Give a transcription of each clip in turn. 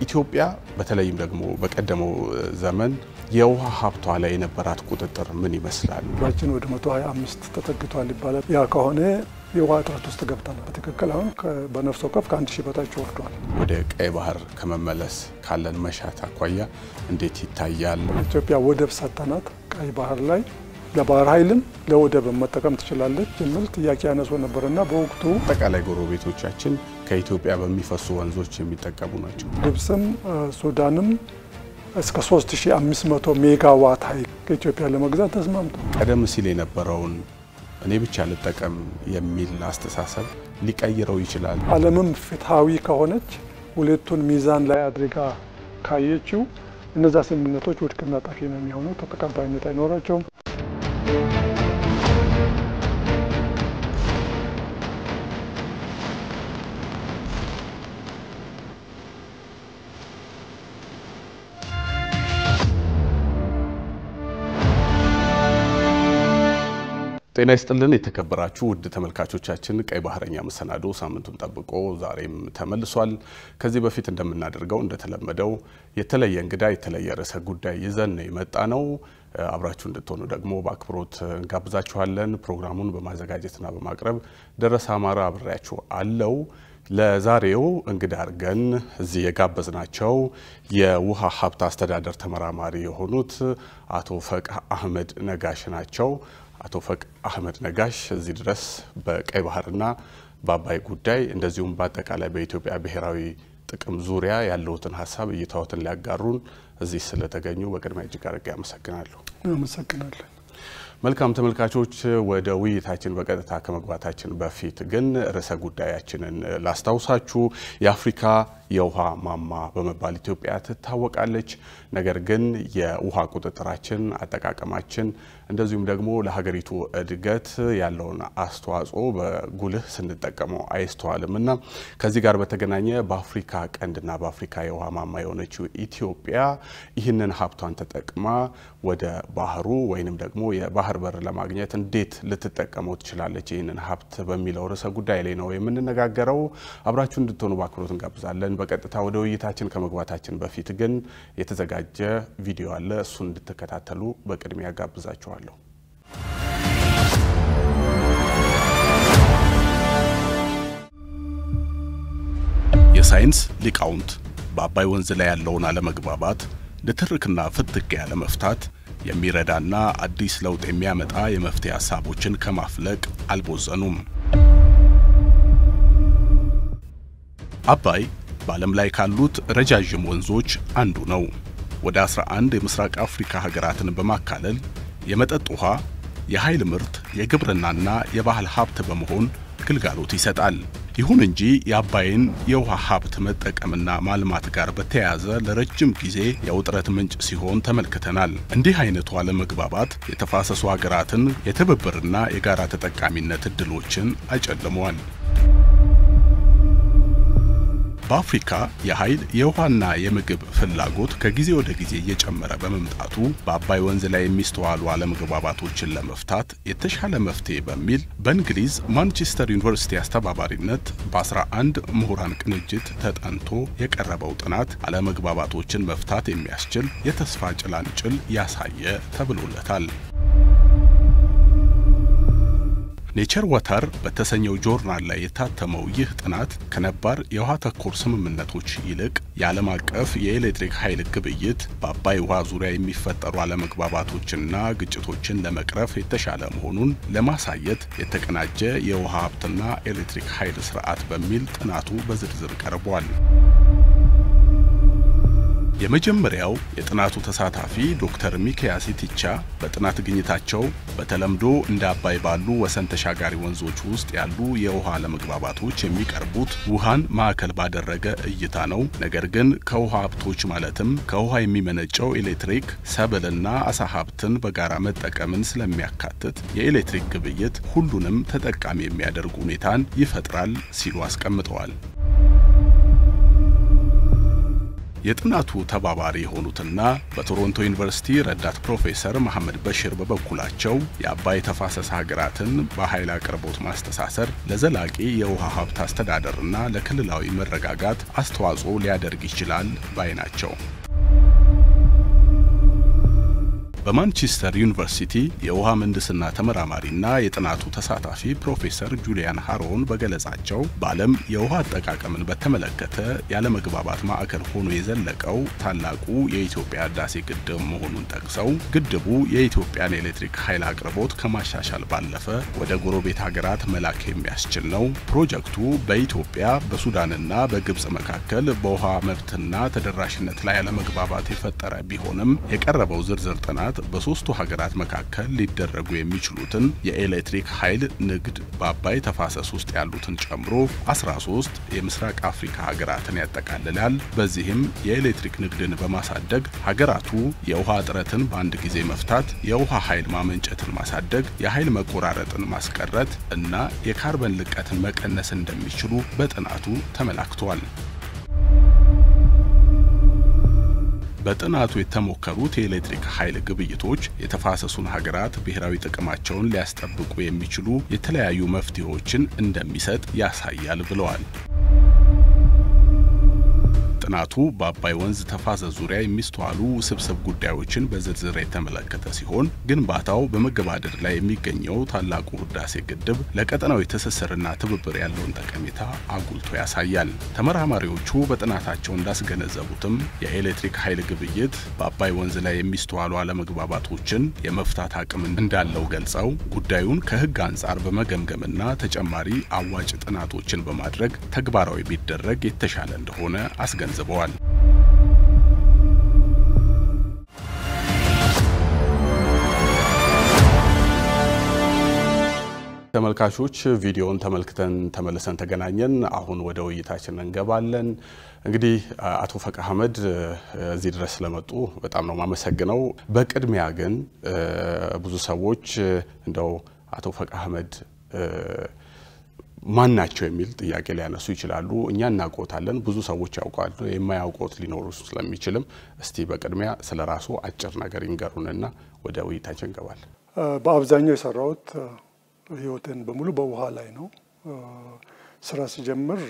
ኢትዮጵያ በተለይም ደግሞ በቀደመው ዘመን የውሃ ሀብቷ ላይ የነበራት ቁጥጥር ምን ይመስላል? ህዝባችን ወደ 125 ተጠግቷል ይባላል። ያ ከሆነ የውሃ እጥረት ውስጥ ገብተናል። በትክክል አሁን በነፍስ ወከፍ ከአንድ ሺህ በታች ወርዷል። ወደ ቀይ ባህር ከመመለስ ካለን መሻት አኳያ እንዴት ይታያል? ኢትዮጵያ ወደብ ሰጥተናት ቀይ ባህር ላይ ለባህር ኃይልም ለወደብ መጠቀም ትችላለች የሚል ጥያቄ ያነሱ ነበርና በወቅቱ አጠቃላይ ጎረቤቶቻችን ከኢትዮጵያ በሚፈሱ ወንዞች የሚጠቀሙ ናቸው። ግብፅም ሱዳንም እስከ 3500 ሜጋዋት ኃይል ከኢትዮጵያ ለመግዛት ተስማምቶ ቀደም ሲል የነበረውን እኔ ብቻ ልጠቀም የሚል አስተሳሰብ ሊቀይረው ይችላል። ዓለምም ፍትሐዊ ከሆነች ሁለቱን ሚዛን ላይ አድርጋ ካየችው እነዛ ስምምነቶች ውድቅና ጠፊ ነው የሚሆነው፣ ተቀባይነት አይኖራቸውም። ጤና ይስጥልን የተከበራችሁ ውድ ተመልካቾቻችን፣ ቀይ ባህረኛ መሰናዶ ሳምንቱን ጠብቆ ዛሬም ተመልሷል። ከዚህ በፊት እንደምናደርገው እንደተለመደው የተለየ እንግዳ የተለየ ርዕሰ ጉዳይ ይዘን ነው የመጣ ነው። አብራችሁ እንድትሆኑ ደግሞ በአክብሮት እንጋብዛችኋለን። ፕሮግራሙን በማዘጋጀትና በማቅረብ ደረሰ አማራ አብሬያችሁ አለው። ለዛሬው እንግዳ አድርገን እዚህ የጋበዝናቸው የውሃ ሀብት አስተዳደር ተመራማሪ የሆኑት አቶ ፈቅ አህመድ ነጋሽ ናቸው። አቶ ፈቅ አህመድ ነጋሽ እዚህ ድረስ በቀይ ባህርና በአባይ ጉዳይ እንደዚሁም በአጠቃላይ በኢትዮጵያ ብሔራዊ ጥቅም ዙሪያ ያለውትን ሀሳብ እይታዎትን ሊያጋሩን እዚህ ስለተገኙ በቅድሚያ እጅግ አድርጌ አመሰግናለሁ። አመሰግናለን። መልካም ተመልካቾች፣ ወደ ውይይታችን በቀጥታ ከመግባታችን በፊት ግን ርዕሰ ጉዳያችንን ላስታውሳችሁ። የአፍሪካ የውሃ ማማ በመባል ኢትዮጵያ ትታወቃለች። ነገር ግን የውሃ ቁጥጥራችን፣ አጠቃቀማችን እንደዚሁም ደግሞ ለሀገሪቱ እድገት ያለውን አስተዋጽኦ በጉልህ ስንጠቀመው አይስተዋልም እና ከዚህ ጋር በተገናኘ በአፍሪካ ቀንድና በአፍሪካ የውሃ ማማ የሆነችው ኢትዮጵያ ይህንን ሀብቷን ተጠቅማ ወደ ባህሩ ወይንም ደግሞ የባህር በር ለማግኘት እንዴት ልትጠቀመው ትችላለች ይህንን ሀብት በሚለው ርዕሰ ጉዳይ ላይ ነው የምንነጋገረው። አብራችሁ እንድትሆኑ በአክብሮት እንጋብዛለን። በቀጥታ ወደ ውይይታችን ከመግባታችን በፊት ግን የተዘጋጀ ቪዲዮ አለ። እሱን እንድትከታተሉ በቅድሚያ ጋብዛችኋለሁ። የሳይንስ ሊቃውንት በአባይ ወንዝ ላይ ያለውን አለመግባባት ንትርክና ፍትጊያ ለመፍታት የሚረዳና አዲስ ለውጥ የሚያመጣ የመፍትሄ ሀሳቦችን ከማፍለቅ አልቦዘኑም። አባይ በዓለም ላይ ካሉት ረጃዥም ወንዞች አንዱ ነው። ወደ 11 የምስራቅ አፍሪካ ሀገራትን በማካለል የመጠጥ ውሃ፣ የኃይል ምርት፣ የግብርናና የባህል ሀብት በመሆን ግልጋሎት ይሰጣል። ይሁን እንጂ የአባይን የውሃ ሀብት መጠቀምና ማልማት ጋር በተያያዘ ለረጅም ጊዜ የውጥረት ምንጭ ሲሆን ተመልክተናል። እንዲህ አይነቱ አለመግባባት የተፋሰሱ ሀገራትን የትብብርና የጋራ ተጠቃሚነት እድሎችን አጨልመዋል። በአፍሪካ የኃይል የውሃና የምግብ ፍላጎት ከጊዜ ወደ ጊዜ እየጨመረ በመምጣቱ በአባይ ወንዝ ላይ የሚስተዋሉ አለመግባባቶችን ለመፍታት የተሻለ መፍትሄ በሚል በእንግሊዝ ማንቸስተር ዩኒቨርሲቲ አስተባባሪነት በ11 ምሁራን ቅንጅት ተጠንቶ የቀረበው ጥናት አለመግባባቶችን መፍታት የሚያስችል የተስፋ ጭላንጭል ያሳየ ተብሎለታል። ኔቸር ዋተር በተሰኘው ጆርናል ላይ የታተመው ይህ ጥናት ከነባር የውሃ ተኮር ስምምነቶች ይልቅ የዓለም አቀፍ የኤሌክትሪክ ኃይል ግብይት በአባይ ውሃ ዙሪያ የሚፈጠሩ አለመግባባቶችና ግጭቶችን ለመቅረፍ የተሻለ መሆኑን ለማሳየት የተቀናጀ የውሃ ሀብትና ኤሌክትሪክ ኃይል ስርዓት በሚል ጥናቱ በዝርዝር ቀርቧል። የመጀመሪያው የጥናቱ ተሳታፊ ዶክተር ሚካያስ ኢቲቻ በጥናት ግኝታቸው በተለምዶ እንደ አባይ ባሉ ወሰን ተሻጋሪ ወንዞች ውስጥ ያሉ የውሃ አለመግባባቶች የሚቀርቡት ውሃን ማዕከል ባደረገ እይታ ነው። ነገር ግን ከውሃ ሀብቶች ማለትም ከውሃ የሚመነጨው ኤሌክትሪክ፣ ሰብልና አሳ ሀብትን በጋራ መጠቀምን ስለሚያካትት የኤሌክትሪክ ግብይት ሁሉንም ተጠቃሚ የሚያደርግ ሁኔታን ይፈጥራል ሲሉ አስቀምጠዋል። የጥናቱ ተባባሪ የሆኑትና በቶሮንቶ ዩኒቨርሲቲ ረዳት ፕሮፌሰር መሐመድ በሽር በበኩላቸው የአባይ ተፋሰስ ሀገራትን በኃይል አቅርቦት ማስተሳሰር ለዘላቂ የውሃ ሀብት አስተዳደርና ለክልላዊ መረጋጋት አስተዋጽኦ ሊያደርግ ይችላል ባይ ናቸው። በማንቸስተር ዩኒቨርሲቲ የውሃ ምህንድስና ተመራማሪና የጥናቱ ተሳታፊ ፕሮፌሰር ጁሊያን ሃሮን በገለጻቸው በዓለም የውሃ አጠቃቀምን በተመለከተ ያለመግባባት ማዕከል ሆኖ የዘለቀው ታላቁ የኢትዮጵያ ህዳሴ ግድብ መሆኑን ጠቅሰው ግድቡ የኢትዮጵያን ኤሌክትሪክ ኃይል አቅርቦት ከማሻሻል ባለፈ ወደ ጎረቤት ሀገራት መላክ የሚያስችል ነው። ፕሮጀክቱ በኢትዮጵያ በሱዳንና በግብጽ መካከል በውሃ መብትና ተደራሽነት ላይ ያለመግባባት የፈጠረ ቢሆንም የቀረበው ዝርዝር ጥናት በሶስቱ ሀገራት መካከል ሊደረጉ የሚችሉትን የኤሌክትሪክ ኃይል ንግድ በአባይ ተፋሰስ ውስጥ ያሉትን ጨምሮ 13 የምስራቅ አፍሪካ ሀገራትን ያጠቃልላል። በዚህም የኤሌክትሪክ ንግድን በማሳደግ ሀገራቱ የውሃ እጥረትን በአንድ ጊዜ መፍታት፣ የውሃ ኃይል ማመንጨትን ማሳደግ፣ የኃይል መቆራረጥን ማስቀረት እና የካርበን ልቀትን መቀነስ እንደሚችሉ በጥናቱ ተመላክቷል። በጥናቱ የተሞከሩት የኤሌክትሪክ ኃይል ግብይቶች የተፋሰሱን ሀገራት ብሔራዊ ጥቅማቸውን ሊያስጠብቁ የሚችሉ የተለያዩ መፍትሄዎችን እንደሚሰጥ ያሳያል ብለዋል። ጥናቱ በአባይ ወንዝ ተፋሰስ ዙሪያ የሚስተዋሉ ውስብስብ ጉዳዮችን በዝርዝር የተመለከተ ሲሆን ግንባታው በመገባደድ ላይ የሚገኘው ታላቁ ህዳሴ ግድብ ለቀጠናዊ ትስስርና ትብብር ያለውን ጠቀሜታ አጉልቶ ያሳያል። ተመራማሪዎቹ በጥናታቸው እንዳስገነዘቡትም የኤሌክትሪክ ኃይል ግብይት በአባይ ወንዝ ላይ የሚስተዋሉ አለመግባባቶችን የመፍታት አቅም እንዳለው ገልጸው ጉዳዩን ከህግ አንጻር በመገምገምና ተጨማሪ አዋጭ ጥናቶችን በማድረግ ተግባራዊ ቢደረግ የተሻለ እንደሆነ አስገንዝበዋል ዘበዋል። ተመልካቾች ቪዲዮውን ተመልክተን ተመልሰን ተገናኘን። አሁን ወደ ውይይታችን እንገባለን። እንግዲህ አቶ ፈቅ አህመድ እዚህ ድረስ ስለመጡ በጣም ነው የማመሰግነው። በቅድሚያ ግን ብዙ ሰዎች እንደው አቶ ፈቅ አህመድ ማን ናቸው የሚል ጥያቄ ሊያነሱ ይችላሉ። እኛ እናውቆታለን፣ ብዙ ሰዎች ያውቃሉ፣ የማያውቁት ሊኖሩ ስለሚችልም እስቲ በቅድሚያ ስለ ራሱ አጭር ነገር ይንገሩንና ወደ ውይይታችን እንገባለን። በአብዛኛው የሰራሁት ህይወትን በሙሉ በውሃ ላይ ነው። ስራ ሲጀምር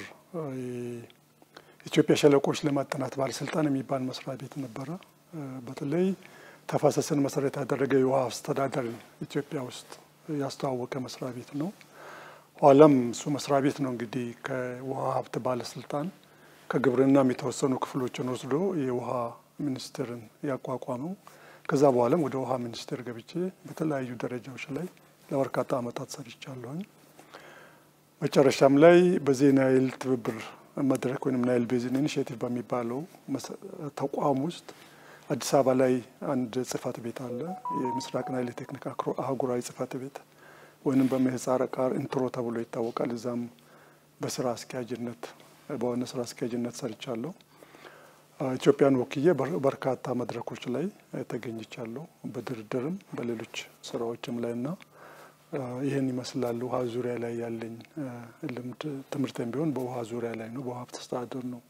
የኢትዮጵያ ሸለቆች ልማት ጥናት ባለስልጣን የሚባል መስሪያ ቤት ነበረ። በተለይ ተፋሰስን መሰረት ያደረገ የውሃ አስተዳደር ኢትዮጵያ ውስጥ ያስተዋወቀ መስሪያ ቤት ነው። ኋላም እሱ መስሪያ ቤት ነው እንግዲህ ከውሃ ሀብት ባለስልጣን ከግብርናም የተወሰኑ ክፍሎችን ወስዶ የውሃ ሚኒስቴርን ያቋቋመው። ከዛ በኋላም ወደ ውሃ ሚኒስቴር ገብቼ በተለያዩ ደረጃዎች ላይ ለበርካታ ዓመታት ሰርቻለሁኝ። መጨረሻም ላይ በዚህ ናይል ትብብር መድረክ ወይም ናይል ቤዚን ኢኒሽቲቭ በሚባለው ተቋም ውስጥ አዲስ አበባ ላይ አንድ ጽህፈት ቤት አለ። የምስራቅ ናይል የቴክኒክ አህጉራዊ ጽህፈት ቤት ወይንም በምህጻረ ቃል ኢንትሮ ተብሎ ይታወቃል። እዛም በስራ አስኪያጅነት በሆነ ስራ አስኪያጅነት ሰርቻለሁ። ኢትዮጵያን ወክዬ በርካታ መድረኮች ላይ ተገኝቻለሁ፣ በድርድርም በሌሎች ስራዎችም ላይ እና ይህን ይመስላል። ውሃ ዙሪያ ላይ ያለኝ ልምድ ትምህርትም ቢሆን በውሃ ዙሪያ ላይ ነው። በውሃ ሀብት አስተዳደር ነው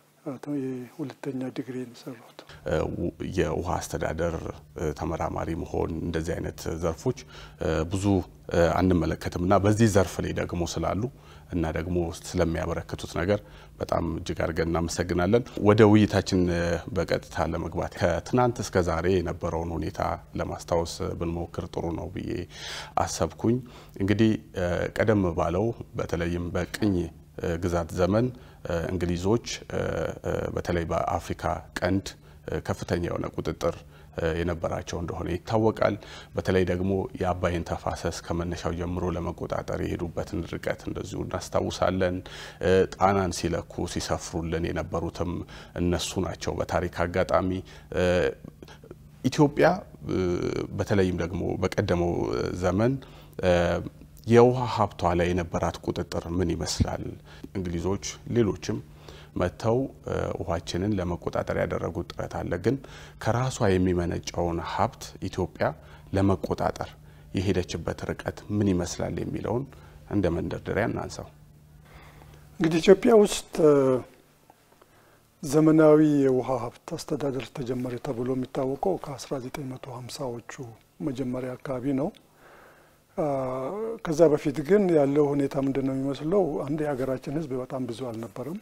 የሁለተኛ ዲግሪ የሰራሁት። የውሃ አስተዳደር ተመራማሪ መሆን እንደዚህ አይነት ዘርፎች ብዙ አንመለከትም እና በዚህ ዘርፍ ላይ ደግሞ ስላሉ እና ደግሞ ስለሚያበረክቱት ነገር በጣም እጅግ አድርገን እናመሰግናለን። ወደ ውይይታችን በቀጥታ ለመግባት ከትናንት እስከ ዛሬ የነበረውን ሁኔታ ለማስታወስ ብንሞክር ጥሩ ነው ብዬ አሰብኩኝ። እንግዲህ ቀደም ባለው በተለይም በቅኝ ግዛት ዘመን እንግሊዞች በተለይ በአፍሪካ ቀንድ ከፍተኛ የሆነ ቁጥጥር የነበራቸው እንደሆነ ይታወቃል። በተለይ ደግሞ የአባይን ተፋሰስ ከመነሻው ጀምሮ ለመቆጣጠር የሄዱበትን ርቀት እንደዚሁ እናስታውሳለን። ጣናን ሲለኩ ሲሰፍሩልን የነበሩትም እነሱ ናቸው። በታሪክ አጋጣሚ ኢትዮጵያ በተለይም ደግሞ በቀደመው ዘመን የውሃ ሀብቷ ላይ የነበራት ቁጥጥር ምን ይመስላል? እንግሊዞች ሌሎችም መጥተው ውሃችንን ለመቆጣጠር ያደረጉት ጥረት አለ። ግን ከራሷ የሚመነጨውን ሀብት ኢትዮጵያ ለመቆጣጠር የሄደችበት ርቀት ምን ይመስላል የሚለውን እንደ መንደርደሪያ እናንሳው። እንግዲህ ኢትዮጵያ ውስጥ ዘመናዊ የውሃ ሀብት አስተዳደር ተጀመረ ተብሎ የሚታወቀው ከ1950ዎቹ መጀመሪያ አካባቢ ነው። ከዛ በፊት ግን ያለው ሁኔታ ምንድን ነው የሚመስለው? አንድ የሀገራችን ሕዝብ በጣም ብዙ አልነበረም።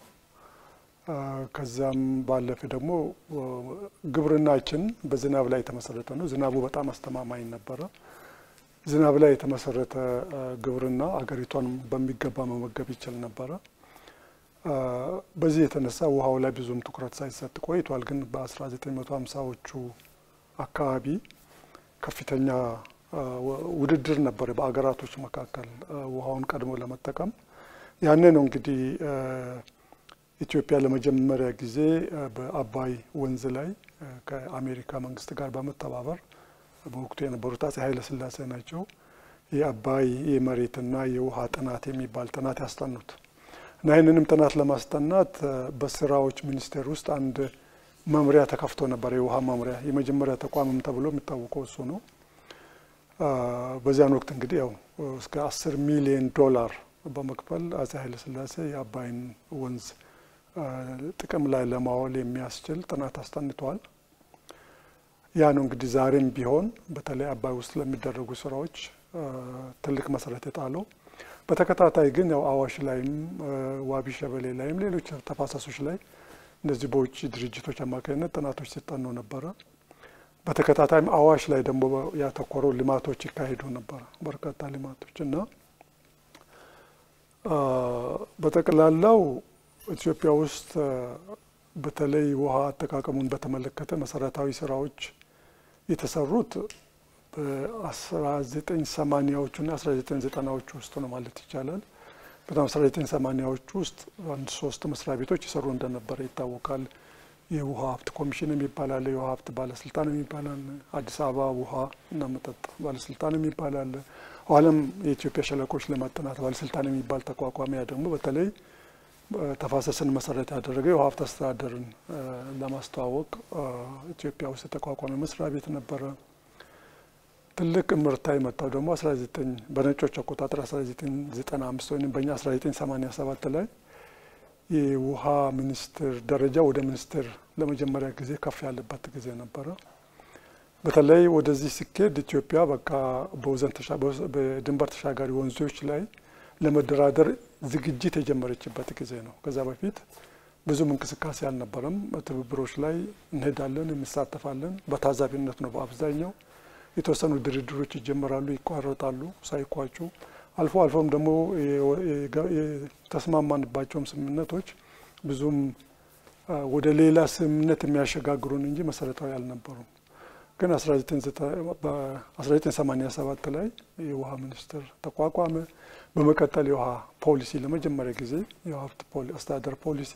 ከዛም ባለፈ ደግሞ ግብርናችን በዝናብ ላይ የተመሰረተ ነው። ዝናቡ በጣም አስተማማኝ ነበረ። ዝናብ ላይ የተመሰረተ ግብርና አገሪቷን በሚገባ መመገብ ይችል ነበረ። በዚህ የተነሳ ውሃው ላይ ብዙም ትኩረት ሳይሰጥ ቆይቷል። ግን በ1950ዎቹ አካባቢ ከፍተኛ ውድድር ነበረ በአገራቶች መካከል ውሃውን ቀድሞ ለመጠቀም። ያኔ ነው እንግዲህ ኢትዮጵያ ለመጀመሪያ ጊዜ በአባይ ወንዝ ላይ ከአሜሪካ መንግስት ጋር በመተባበር በወቅቱ የነበሩት አጼ ኃይለ ሥላሴ ናቸው የአባይ የመሬትና የውሃ ጥናት የሚባል ጥናት ያስጠኑት እና ይህንንም ጥናት ለማስጠናት በስራዎች ሚኒስቴር ውስጥ አንድ መምሪያ ተከፍቶ ነበር። የውሃ መምሪያ የመጀመሪያ ተቋምም ተብሎ የሚታወቀው እሱ ነው። በዚያን ወቅት እንግዲህ ያው እስከ አስር ሚሊዮን ዶላር በመክፈል አጼ ኃይለ ሥላሴ የአባይን ወንዝ ጥቅም ላይ ለማዋል የሚያስችል ጥናት አስጠንተዋል። ያ ነው እንግዲህ ዛሬም ቢሆን በተለይ አባይ ውስጥ ለሚደረጉ ስራዎች ትልቅ መሰረት የጣለው። በተከታታይ ግን ያው አዋሽ ላይም ዋቢ ሸበሌ ላይም ሌሎች ተፋሰሶች ላይ እንደዚህ በውጭ ድርጅቶች አማካኝነት ጥናቶች ሲጠኑ ነበረ። በተከታታይም አዋሽ ላይ ደግሞ ያተኮረው ልማቶች ይካሄዱ ነበረ፣ በርካታ ልማቶች እና በጠቅላላው ኢትዮጵያ ውስጥ በተለይ ውሃ አጠቃቀሙን በተመለከተ መሰረታዊ ስራዎች የተሰሩት በ1980ዎቹ እና 1990ዎቹ ውስጥ ነው ማለት ይቻላል። በጣም 1980ዎቹ ውስጥ አንድ ሶስት መስሪያ ቤቶች ይሰሩ እንደነበረ ይታወቃል። የውሃ ሀብት ኮሚሽን የሚባል አለ፣ የውሃ ሀብት ባለስልጣን የሚባል አለ፣ አዲስ አበባ ውሃ እና መጠጥ ባለስልጣን የሚባል አለ። ኋላም የኢትዮጵያ ሸለቆች ልማት ጥናት ባለስልጣን የሚባል ተቋቋሚያ ደግሞ በተለይ ተፋሰስን መሰረት ያደረገ የውሃ ሀብት አስተዳደርን ለማስተዋወቅ ኢትዮጵያ ውስጥ የተቋቋመ መስሪያ ቤት ነበረ። ትልቅ እምርታ የመጣው ደግሞ 19 በነጮች አቆጣጠር 1995 ወይም በእኛ 1987 ላይ የውሃ ሚኒስትር ደረጃ ወደ ሚኒስትር ለመጀመሪያ ጊዜ ከፍ ያለበት ጊዜ ነበረ። በተለይ ወደዚህ ሲኬድ ኢትዮጵያ በቃ በድንበር ተሻጋሪ ወንዞች ላይ ለመደራደር ዝግጅት የጀመረችበት ጊዜ ነው። ከዛ በፊት ብዙም እንቅስቃሴ አልነበረም። ትብብሮች ላይ እንሄዳለን፣ እንሳተፋለን። በታዛቢነት ነው በአብዛኛው። የተወሰኑ ድርድሮች ይጀመራሉ፣ ይቋረጣሉ ሳይቋጩ አልፎ አልፎም ደግሞ የተስማማንባቸውም ስምምነቶች ብዙም ወደ ሌላ ስምምነት የሚያሸጋግሩን እንጂ መሰረታዊ አልነበሩም። ግን 1987 ላይ የውሃ ሚኒስቴር ተቋቋመ። በመቀጠል የውሃ ፖሊሲ ለመጀመሪያ ጊዜ የውሃ ሀብት አስተዳደር ፖሊሲ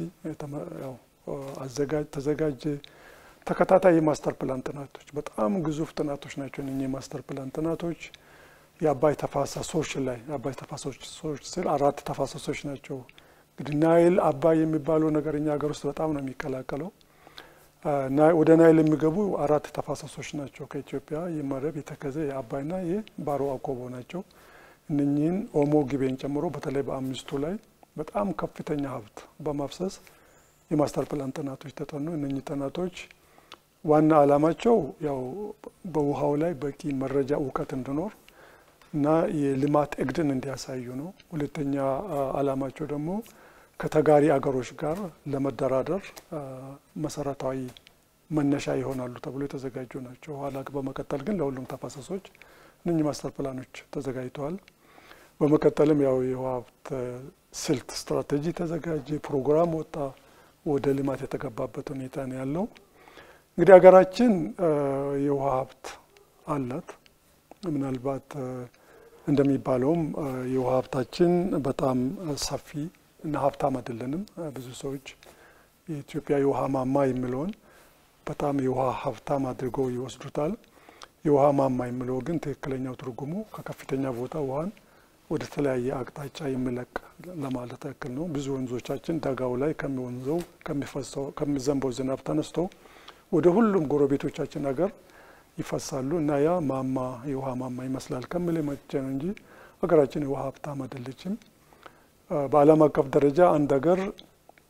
ተዘጋጀ። ተከታታይ የማስተር ፕላን ጥናቶች በጣም ግዙፍ ጥናቶች ናቸው። እነ የማስተር ፕላን ጥናቶች የአባይ ተፋሰሶች ላይ የአባይ ተፋሰሶች ስል አራት ተፋሰሶች ናቸው። እንግዲህ ናይል አባይ የሚባለው ነገር እኛ ሀገር ውስጥ በጣም ነው የሚቀላቀለው። ወደ ናይል የሚገቡ አራት ተፋሰሶች ናቸው ከኢትዮጵያ የመረብ፣ የተከዘ፣ የአባይና የባሮ አቆቦ ናቸው። እነኚህን ኦሞ ጊቤን ጨምሮ በተለይ በአምስቱ ላይ በጣም ከፍተኛ ሀብት በማፍሰስ የማስተር ፕላን ጥናቶች ተጠኑ። እነኚህ ጥናቶች ዋና ዓላማቸው ያው በውሃው ላይ በቂ መረጃ እውቀት እንዲኖር እና የልማት እቅድን እንዲያሳዩ ነው። ሁለተኛ ዓላማቸው ደግሞ ከተጋሪ አገሮች ጋር ለመደራደር መሰረታዊ መነሻ ይሆናሉ ተብሎ የተዘጋጁ ናቸው። ኋላ በመቀጠል ግን ለሁሉም ተፋሰሶች እነኚህ ማስተር ፕላኖች ተዘጋጅተዋል። በመቀጠልም ያው የውሃ ሀብት ስልት ስትራቴጂ ተዘጋጀ፣ ፕሮግራም ወጣ፣ ወደ ልማት የተገባበት ሁኔታ ነው ያለው። እንግዲህ ሀገራችን የውሃ ሀብት አላት። ምናልባት እንደሚባለውም የውሃ ሀብታችን በጣም ሰፊ እና ሀብታም አይደለንም። ብዙ ሰዎች የኢትዮጵያ የውሃ ማማ የሚለውን በጣም የውሃ ሀብታም አድርገው ይወስዱታል። የውሃ ማማ የሚለው ግን ትክክለኛው ትርጉሙ ከከፍተኛ ቦታ ውሃን ወደ ተለያየ አቅጣጫ የሚለቅ ለማለት ያክል ነው። ብዙ ወንዞቻችን ደጋው ላይ ከሚወንዘው ከሚፈሰው ከሚዘንበው ዝናብ ተነስቶ ወደ ሁሉም ጎረቤቶቻችን ሀገር ይፈሳሉ እና ያ ማማ የውሃ ማማ ይመስላል ከሚል መቼ ነው እንጂ ሀገራችን የውሃ ሀብታም አይደለችም። በዓለም አቀፍ ደረጃ አንድ ሀገር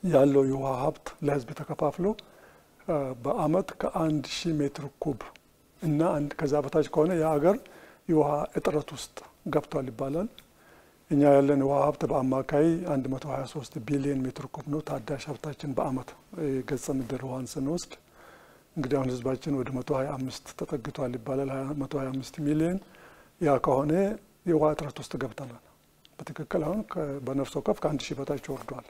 ያለው የውሃ ሀብት ለህዝብ ተከፋፍሎ በአመት ከአንድ ሺህ ሜትር ኩብ እና አንድ ከዛ በታች ከሆነ የሀገር የውሃ እጥረት ውስጥ ገብቷል ይባላል። እኛ ያለን የውሃ ሀብት በአማካይ 123 ቢሊዮን ሜትር ኩብ ነው። ታዳሽ ሀብታችን በአመት የገጸ ምድር ውሃን ስንወስድ እንግዲህ አሁን ህዝባችን ወደ 125 ተጠግቷል ይባላል። 125 ሚሊዮን ያ ከሆነ የውሃ እጥረት ውስጥ ገብተናል። በትክክል አሁን በነፍስ ወከፍ ከአንድ ሺህ በታች ወርዷል።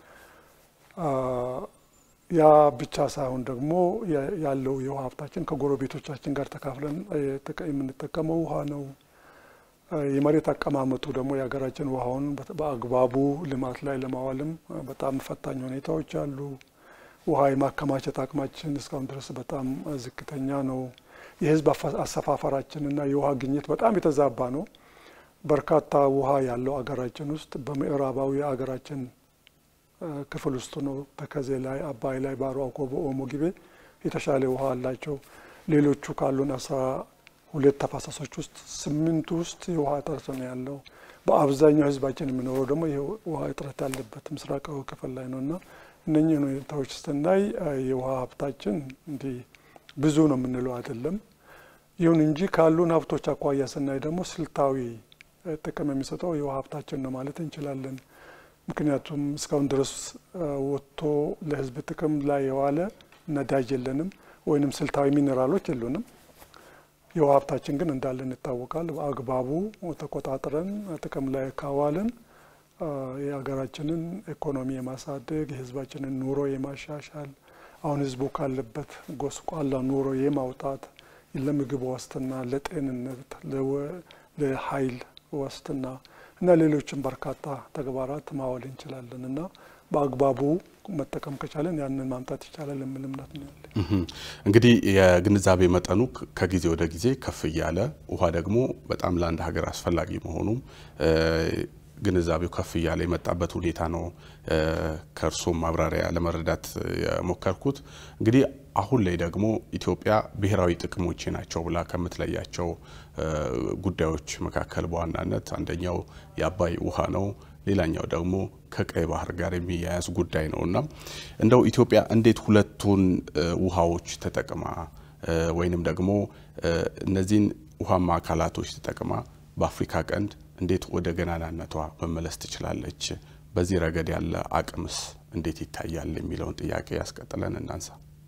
ያ ብቻ ሳይሆን ደግሞ ያለው የውሃ ሀብታችን ከጎረቤቶቻችን ጋር ተካፍለን የምንጠቀመው ውሃ ነው። የመሬት አቀማመጡ ደግሞ የሀገራችን ውሃውን በአግባቡ ልማት ላይ ለማዋልም በጣም ፈታኝ ሁኔታዎች አሉ። ውሃ የማከማቸት አቅማችን እስካሁን ድረስ በጣም ዝቅተኛ ነው። የህዝብ አሰፋፈራችንና የውሃ ግኝት በጣም የተዛባ ነው። በርካታ ውሃ ያለው አገራችን ውስጥ በምዕራባዊ የአገራችን ክፍል ውስጥ ነው። ተከዜ ላይ፣ አባይ ላይ፣ ባሮ አኮቦ፣ ኦሞ፣ ጊቤ የተሻለ ውሃ አላቸው። ሌሎቹ ካሉን አስራ ሁለት ተፋሰሶች ውስጥ ስምንቱ ውስጥ የውሃ እጥረት ነው ያለው። በአብዛኛው ህዝባችን የሚኖረው ደግሞ የውሃ እጥረት ያለበት ምስራቃዊ ክፍል ላይ ነው እና እነኚህን ሁኔታዎች ስናይ የውሃ ሀብታችን እንዲህ ብዙ ነው የምንለው አይደለም። ይሁን እንጂ ካሉን ሀብቶች አኳያ ስናይ ደግሞ ስልታዊ ጥቅም የሚሰጠው የውሃ ሀብታችን ነው ማለት እንችላለን። ምክንያቱም እስካሁን ድረስ ወጥቶ ለህዝብ ጥቅም ላይ የዋለ ነዳጅ የለንም፣ ወይንም ስልታዊ ሚኔራሎች የሉንም። የውሃ ሀብታችን ግን እንዳለን ይታወቃል። በአግባቡ ተቆጣጥረን ጥቅም ላይ ካዋልን የሀገራችንን ኢኮኖሚ የማሳደግ የህዝባችንን ኑሮ የማሻሻል አሁን ህዝቡ ካለበት ጎስቋላ ኑሮ የማውጣት ለምግብ ዋስትና፣ ለጤንነት፣ ለኃይል ዋስትና እና ሌሎችም በርካታ ተግባራት ማዋል እንችላለን እና በአግባቡ መጠቀም ከቻለን ያንን ማምጣት ይቻላል የሚል እምነት ነው ያለ። እንግዲህ የግንዛቤ መጠኑ ከጊዜ ወደ ጊዜ ከፍ እያለ ውሃ ደግሞ በጣም ለአንድ ሀገር አስፈላጊ መሆኑም ግንዛቤው ከፍ እያለ የመጣበት ሁኔታ ነው። ከእርሶም ማብራሪያ ለመረዳት የሞከርኩት እንግዲህ አሁን ላይ ደግሞ ኢትዮጵያ ብሔራዊ ጥቅሞቼ ናቸው ብላ ከምትለያቸው ጉዳዮች መካከል በዋናነት አንደኛው የአባይ ውሃ ነው። ሌላኛው ደግሞ ከቀይ ባህር ጋር የሚያያዝ ጉዳይ ነው እና እንደው ኢትዮጵያ እንዴት ሁለቱን ውሃዎች ተጠቅማ ወይንም ደግሞ እነዚህን ውሃማ አካላቶች ተጠቅማ በአፍሪካ ቀንድ እንዴት ወደ ገናናነቷ መመለስ ትችላለች? በዚህ ረገድ ያለ አቅምስ እንዴት ይታያል የሚለውን ጥያቄ ያስቀጥለን እናንሳ።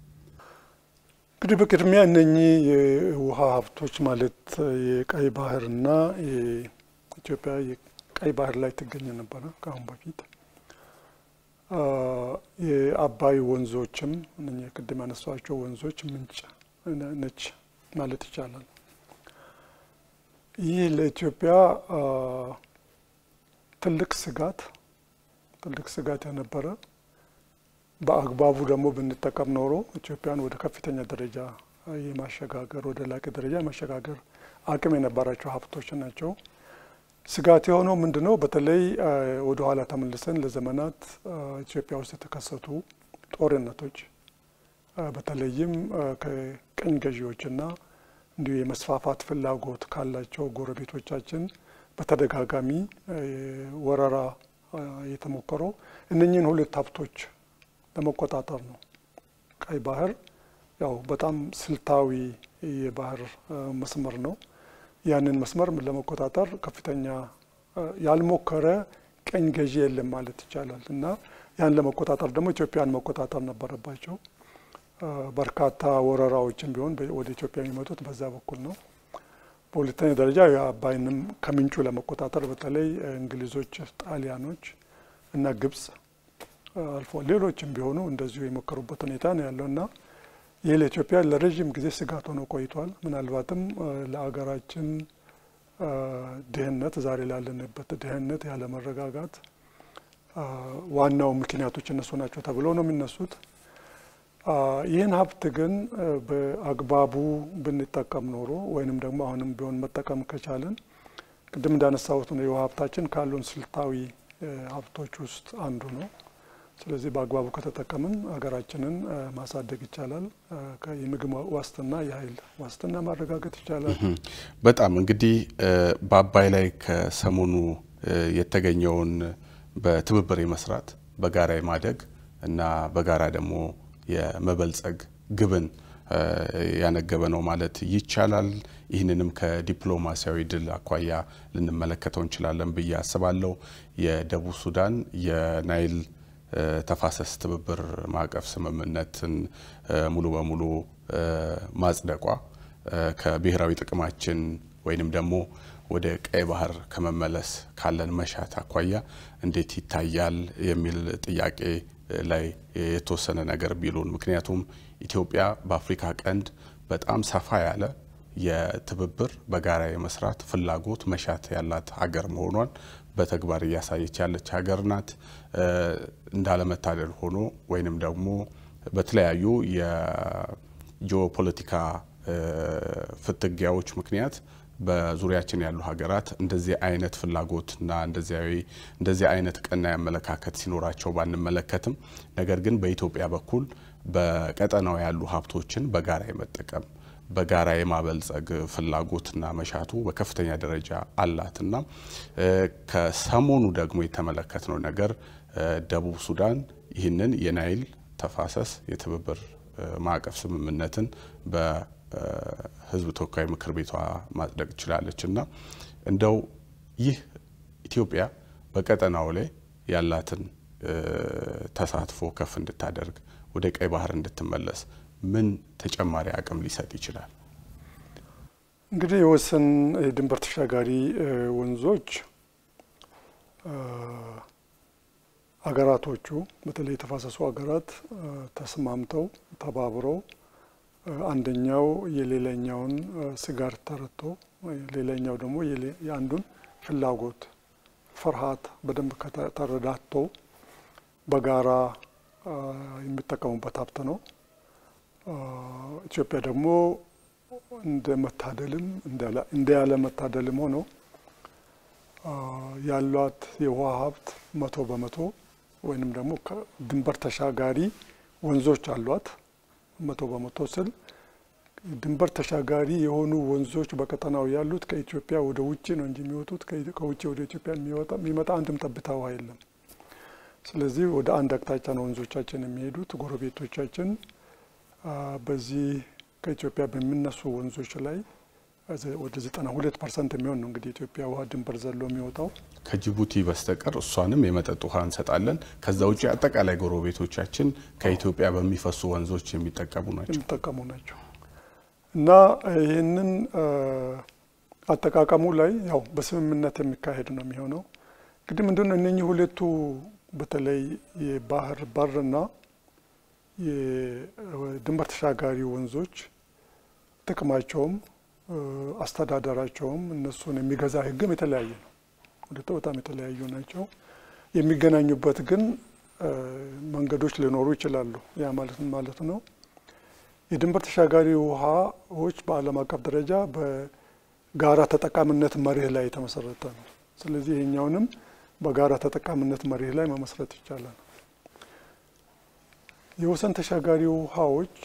እንግዲህ በቅድሚያ እነኚህ የውሃ ሀብቶች ማለት የቀይ ባህርና የኢትዮጵያ የቀይ ባህር ላይ ትገኝ ነበረ ከአሁን በፊት የአባይ ወንዞችም እነኚህ ቅድም ያነሷቸው ወንዞች ምንጭ ነች ማለት ይቻላል። ይህ ለኢትዮጵያ ትልቅ ስጋት ትልቅ ስጋት የነበረ በአግባቡ ደግሞ ብንጠቀም ኖሮ ኢትዮጵያን ወደ ከፍተኛ ደረጃ የማሸጋገር ወደ ላቂ ደረጃ የማሸጋገር አቅም የነበራቸው ሀብቶች ናቸው። ስጋት የሆነው ምንድ ነው? በተለይ ወደ ኋላ ተመልሰን ለዘመናት ኢትዮጵያ ውስጥ የተከሰቱ ጦርነቶች በተለይም ከቅኝ ገዢዎችና እንዲሁ የመስፋፋት ፍላጎት ካላቸው ጎረቤቶቻችን በተደጋጋሚ ወረራ የተሞከረው እነኚህን ሁለት ሀብቶች ለመቆጣጠር ነው። ቀይ ባህር ያው በጣም ስልታዊ የባህር መስመር ነው። ያንን መስመር ለመቆጣጠር ከፍተኛ ያልሞከረ ቀኝ ገዢ የለም ማለት ይቻላል እና ያን ለመቆጣጠር ደግሞ ኢትዮጵያን መቆጣጠር ነበረባቸው። በርካታ ወረራዎችን ቢሆን ወደ ኢትዮጵያ የሚመጡት በዛ በኩል ነው። በሁለተኛ ደረጃ የአባይንም ከምንጩ ለመቆጣጠር በተለይ እንግሊዞች፣ ጣሊያኖች እና ግብጽ አልፎ ሌሎችም ቢሆኑ እንደዚሁ የሞከሩበት ሁኔታ ነው ያለው እና ይህ ለኢትዮጵያ ለረዥም ጊዜ ስጋት ሆኖ ቆይቷል። ምናልባትም ለአገራችን ድህነት፣ ዛሬ ላለንበት ድህነት፣ ያለመረጋጋት ዋናው ምክንያቶች እነሱ ናቸው ተብለው ነው የሚነሱት። ይህን ሀብት ግን በአግባቡ ብንጠቀም ኖሮ ወይንም ደግሞ አሁንም ቢሆን መጠቀም ከቻለን ቅድም እንዳነሳሁት ነው የውሃ ሀብታችን ካሉን ስልታዊ ሀብቶች ውስጥ አንዱ ነው። ስለዚህ በአግባቡ ከተጠቀምን ሀገራችንን ማሳደግ ይቻላል። የምግብ ዋስትና፣ የኃይል ዋስትና ማረጋገጥ ይቻላል። በጣም እንግዲህ በአባይ ላይ ከሰሞኑ የተገኘውን በትብብር የመስራት በጋራ የማደግ እና በጋራ ደግሞ የመበልጸግ ግብን ያነገበ ነው ማለት ይቻላል። ይህንንም ከዲፕሎማሲያዊ ድል አኳያ ልንመለከተው እንችላለን ብዬ አስባለሁ። የደቡብ ሱዳን የናይል ተፋሰስ ትብብር ማዕቀፍ ስምምነትን ሙሉ በሙሉ ማጽደቋ ከብሔራዊ ጥቅማችን ወይንም ደግሞ ወደ ቀይ ባህር ከመመለስ ካለን መሻት አኳያ እንዴት ይታያል የሚል ጥያቄ ላይ የተወሰነ ነገር ቢሉን። ምክንያቱም ኢትዮጵያ በአፍሪካ ቀንድ በጣም ሰፋ ያለ የትብብር በጋራ የመስራት ፍላጎት መሻት ያላት ሀገር መሆኗን በተግባር እያሳየች ያለች ሀገር ናት። እንዳለመታደል ሆኖ ወይንም ደግሞ በተለያዩ የጂኦፖለቲካ ፍትጊያዎች ምክንያት በዙሪያችን ያሉ ሀገራት እንደዚህ አይነት ፍላጎትና እንደዚህ አይነት ቀና አመለካከት ሲኖራቸው ባንመለከትም፣ ነገር ግን በኢትዮጵያ በኩል በቀጠናው ያሉ ሀብቶችን በጋራ የመጠቀም በጋራ የማበልጸግ ፍላጎትና መሻቱ በከፍተኛ ደረጃ አላትና ከሰሞኑ ደግሞ የተመለከትነው ነገር ደቡብ ሱዳን ይህንን የናይል ተፋሰስ የትብብር ማዕቀፍ ስምምነትን በሕዝብ ተወካይ ምክር ቤቷ ማጽደቅ ችላለች እና እንደው ይህ ኢትዮጵያ በቀጠናው ላይ ያላትን ተሳትፎ ከፍ እንድታደርግ ወደ ቀይ ባህር እንድትመለስ ምን ተጨማሪ አቅም ሊሰጥ ይችላል? እንግዲህ የወሰን የድንበር ተሻጋሪ ወንዞች አገራቶቹ በተለይ የተፋሰሱ ሀገራት ተስማምተው ተባብረው አንደኛው የሌላኛውን ስጋት ተረድቶ ሌላኛው ደግሞ የአንዱን ፍላጎት፣ ፍርሃት በደንብ ተረዳቶ በጋራ የሚጠቀሙበት ሀብት ነው። ኢትዮጵያ ደግሞ እንደ መታደልም እንደ ያለ መታደልም ሆኖ ያሏት የውሃ ሀብት መቶ በመቶ ወይንም ደግሞ ድንበር ተሻጋሪ ወንዞች አሏት። መቶ በመቶ ስል ድንበር ተሻጋሪ የሆኑ ወንዞች በቀጠናው ያሉት ከኢትዮጵያ ወደ ውጭ ነው እንጂ የሚወጡት ከውጭ ወደ ኢትዮጵያ የሚመጣ አንድም ጠብታ ውሃ የለም። ስለዚህ ወደ አንድ አቅጣጫ ነው ወንዞቻችን የሚሄዱት። ጎረቤቶቻችን በዚህ ከኢትዮጵያ በሚነሱ ወንዞች ላይ ወደ ዘጠና ሁለት ፐርሰንት የሚሆን ነው እንግዲህ ኢትዮጵያ ውሃ ድንበር ዘሎ የሚወጣው ከጅቡቲ በስተቀር እሷንም የመጠጥ ውሃ እንሰጣለን። ከዛ ውጭ አጠቃላይ ጎረቤቶቻችን ከኢትዮጵያ በሚፈሱ ወንዞች የሚጠቀሙ ናቸው የሚጠቀሙ ናቸው እና ይህንን አጠቃቀሙ ላይ ያው በስምምነት የሚካሄድ ነው የሚሆነው። እንግዲህ ምንድን ነው እነኚህ ሁለቱ በተለይ የባህር በርና የድንበር ተሻጋሪ ወንዞች ጥቅማቸውም አስተዳደራቸውም እነሱን የሚገዛ ሕግም የተለያየ ነው። ሁለቱ በጣም የተለያዩ ናቸው። የሚገናኙበት ግን መንገዶች ሊኖሩ ይችላሉ። ያ ማለት ማለት ነው የድንበር ተሻጋሪ ውሃዎች በዓለም አቀፍ ደረጃ በጋራ ተጠቃሚነት መርህ ላይ የተመሰረተ ነው። ስለዚህ ይሄኛውንም በጋራ ተጠቃሚነት መርህ ላይ መመስረት ይቻላል። የወሰን ተሻጋሪ ውሃዎች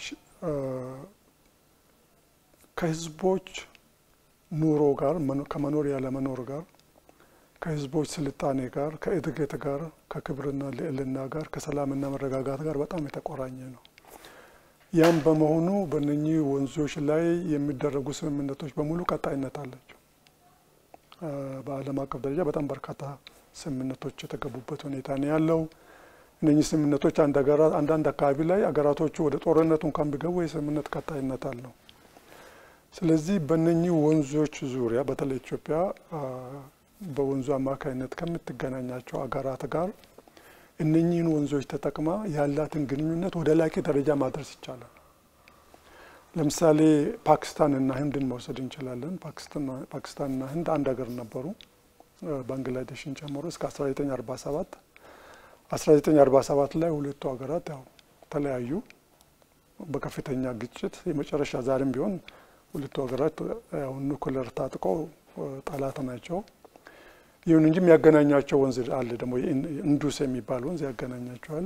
ከህዝቦች ኑሮ ጋር ከመኖር ያለመኖር ጋር ከህዝቦች ስልጣኔ ጋር ከእድገት ጋር ከክብርና ልዕልና ጋር ከሰላምና መረጋጋት ጋር በጣም የተቆራኘ ነው። ያም በመሆኑ በእነኚህ ወንዞች ላይ የሚደረጉ ስምምነቶች በሙሉ ቀጣይነት አላቸው። በዓለም አቀፍ ደረጃ በጣም በርካታ ስምምነቶች የተገቡበት ሁኔታ ነው ያለው። እነኚህ ስምምነቶች አንዳንድ አካባቢ ላይ አገራቶቹ ወደ ጦርነቱ እንኳን ቢገቡ የስምምነት ቀጣይነት አለው። ስለዚህ በእነኚህ ወንዞች ዙሪያ በተለይ ኢትዮጵያ በወንዙ አማካኝነት ከምትገናኛቸው አገራት ጋር እነኚህን ወንዞች ተጠቅማ ያላትን ግንኙነት ወደ ላቂ ደረጃ ማድረስ ይቻላል። ለምሳሌ ፓኪስታንና ህንድን መውሰድ እንችላለን። ፓኪስታንና ህንድ አንድ ሀገር ነበሩ፣ ባንግላዴሽን ጨምሮ እስከ 1947 1947 ላይ ሁለቱ ሀገራት ያው ተለያዩ በከፍተኛ ግጭት። የመጨረሻ ዛሬም ቢሆን ሁለቱ ሀገራት ያው ኑክለር ታጥቀው ጠላት ናቸው። ይሁን እንጂ የሚያገናኛቸው ወንዝ አለ ደግሞ ኢንዱስ የሚባል ወንዝ ያገናኛቸዋል።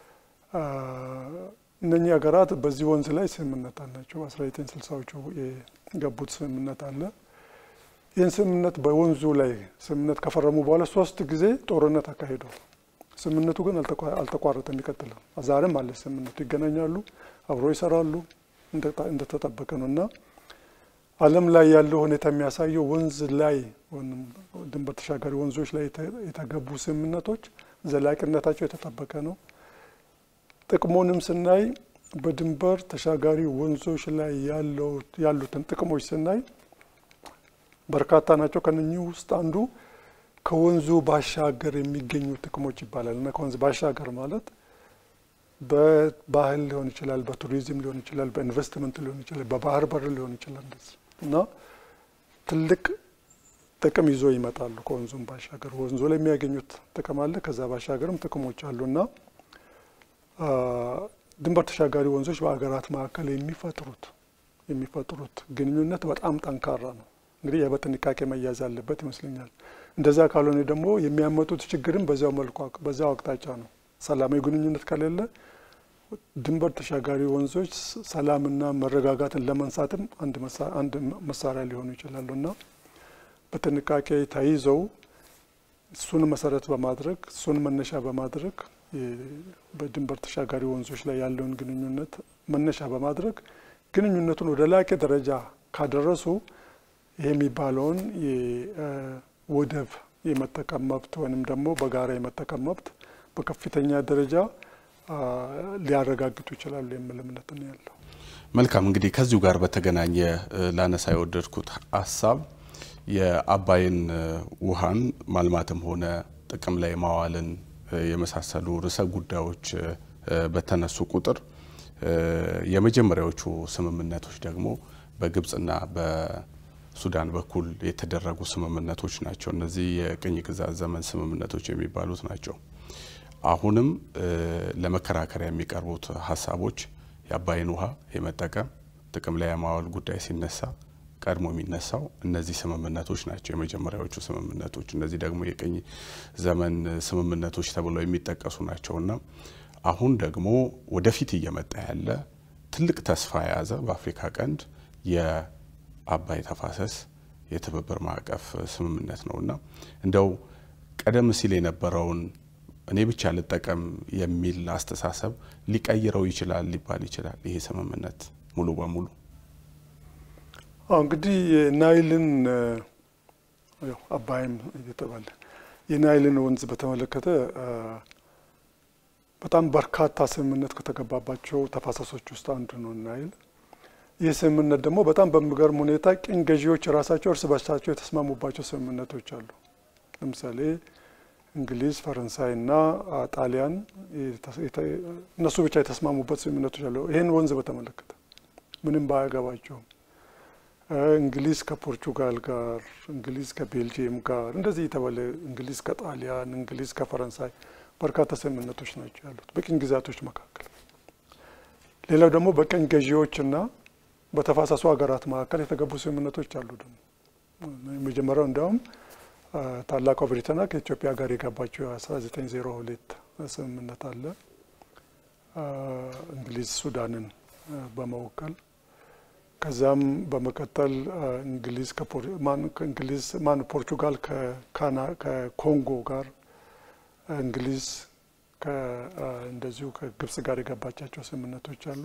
እነኚህ ሀገራት በዚህ ወንዝ ላይ ስምምነት አላቸው። አስራ ዘጠኝ ስልሳዎቹ የገቡት ስምምነት አለ። ይህን ስምምነት በወንዙ ላይ ስምምነት ከፈረሙ በኋላ ሶስት ጊዜ ጦርነት አካሂደዋል። ስምምነቱ ግን አልተቋረጠም፣ ይቀጥላል። ዛሬም አለ ስምምነቱ። ይገናኛሉ፣ አብሮ ይሰራሉ፣ እንደተጠበቀ ነው እና ዓለም ላይ ያለው ሁኔታ የሚያሳየው ወንዝ ላይ ድንበር ተሻጋሪ ወንዞች ላይ የተገቡ ስምምነቶች ዘላቂነታቸው የተጠበቀ ነው። ጥቅሙንም ስናይ በድንበር ተሻጋሪ ወንዞች ላይ ያሉትን ጥቅሞች ስናይ በርካታ ናቸው። ከነኚህ ውስጥ አንዱ ከወንዙ ባሻገር የሚገኙ ጥቅሞች ይባላል እና ከወንዝ ባሻገር ማለት በባህል ሊሆን ይችላል፣ በቱሪዝም ሊሆን ይችላል፣ በኢንቨስትመንት ሊሆን ይችላል፣ በባህር በር ሊሆን ይችላል እንደዚህ እና ትልቅ ጥቅም ይዞ ይመጣሉ። ከወንዙም ባሻገር ወንዙ ላይ የሚያገኙት ጥቅም አለ። ከዛ ባሻገርም ጥቅሞች አሉ እና ድንበር ተሻጋሪ ወንዞች በሀገራት መካከል የሚፈጥሩት የሚፈጥሩት ግንኙነት በጣም ጠንካራ ነው። እንግዲህ ይህ በጥንቃቄ መያዝ አለበት ይመስለኛል። እንደዛ ካልሆነ ደግሞ የሚያመጡት ችግርም በዚያው መልኩ በዚያው አቅጣጫ ነው። ሰላማዊ ግንኙነት ከሌለ ድንበር ተሻጋሪ ወንዞች ሰላምና መረጋጋትን ለመንሳትም አንድ መሳሪያ ሊሆኑ ይችላሉ እና በጥንቃቄ ተይዘው እሱን መሰረት በማድረግ እሱን መነሻ በማድረግ በድንበር ተሻጋሪ ወንዞች ላይ ያለውን ግንኙነት መነሻ በማድረግ ግንኙነቱን ወደ ላቀ ደረጃ ካደረሱ ይህ የሚባለውን የወደብ የመጠቀም መብት ወይንም ደግሞ በጋራ የመጠቀም መብት በከፍተኛ ደረጃ ሊያረጋግጡ ይችላሉ የሚል እምነት ነው ያለው። መልካም እንግዲህ ከዚሁ ጋር በተገናኘ ላነሳ የወደድኩት ሀሳብ የአባይን ውሃን ማልማትም ሆነ ጥቅም ላይ ማዋልን የመሳሰሉ ርዕሰ ጉዳዮች በተነሱ ቁጥር የመጀመሪያዎቹ ስምምነቶች ደግሞ በግብጽና በሱዳን በኩል የተደረጉ ስምምነቶች ናቸው። እነዚህ የቅኝ ግዛት ዘመን ስምምነቶች የሚባሉት ናቸው። አሁንም ለመከራከሪያ የሚቀርቡት ሀሳቦች የአባይን ውሃ የመጠቀም ጥቅም ላይ የማዋል ጉዳይ ሲነሳ ቀድሞ የሚነሳው እነዚህ ስምምነቶች ናቸው፣ የመጀመሪያዎቹ ስምምነቶች። እነዚህ ደግሞ የቅኝ ዘመን ስምምነቶች ተብለው የሚጠቀሱ ናቸውና አሁን ደግሞ ወደፊት እየመጣ ያለ ትልቅ ተስፋ የያዘ በአፍሪካ ቀንድ የአባይ ተፋሰስ የትብብር ማዕቀፍ ስምምነት ነውና እንደው ቀደም ሲል የነበረውን እኔ ብቻ ልጠቀም የሚል አስተሳሰብ ሊቀይረው ይችላል ሊባል ይችላል ይሄ ስምምነት ሙሉ በሙሉ አሁ እንግዲህ የናይልን አባይም እየተባለ የናይልን ወንዝ በተመለከተ በጣም በርካታ ስምምነት ከተገባባቸው ተፋሰሶች ውስጥ አንዱ ነው ናይል። ይህ ስምምነት ደግሞ በጣም በሚገርም ሁኔታ ቅኝ ገዢዎች ራሳቸው እርስ በርሳቸው የተስማሙባቸው ስምምነቶች አሉ። ለምሳሌ እንግሊዝ፣ ፈረንሳይና ጣሊያን እነሱ ብቻ የተስማሙበት ስምምነቶች አሉ። ይህን ወንዝ በተመለከተ ምንም ባያገባቸውም እንግሊዝ ከፖርቹጋል ጋር፣ እንግሊዝ ከቤልጅየም ጋር እንደዚህ የተባለ እንግሊዝ ከጣሊያን፣ እንግሊዝ ከፈረንሳይ በርካታ ስምምነቶች ናቸው ያሉት በቅኝ ግዛቶች መካከል። ሌላው ደግሞ በቅኝ ገዢዎችና በተፋሰሱ ሀገራት መካከል የተገቡ ስምምነቶች አሉ። ደግሞ የመጀመሪያው እንዲያውም ታላቋ ብሪታንያ ከኢትዮጵያ ጋር የገባቸው የ1902 ስምምነት አለ እንግሊዝ ሱዳንን በመወከል ከዛም በመቀጠል እንግሊዝ እንግሊዝ ማን ፖርቹጋል ከኮንጎ ጋር እንግሊዝ እንደዚሁ ከግብጽ ጋር የገባቻቸው ስምምነቶች አሉ።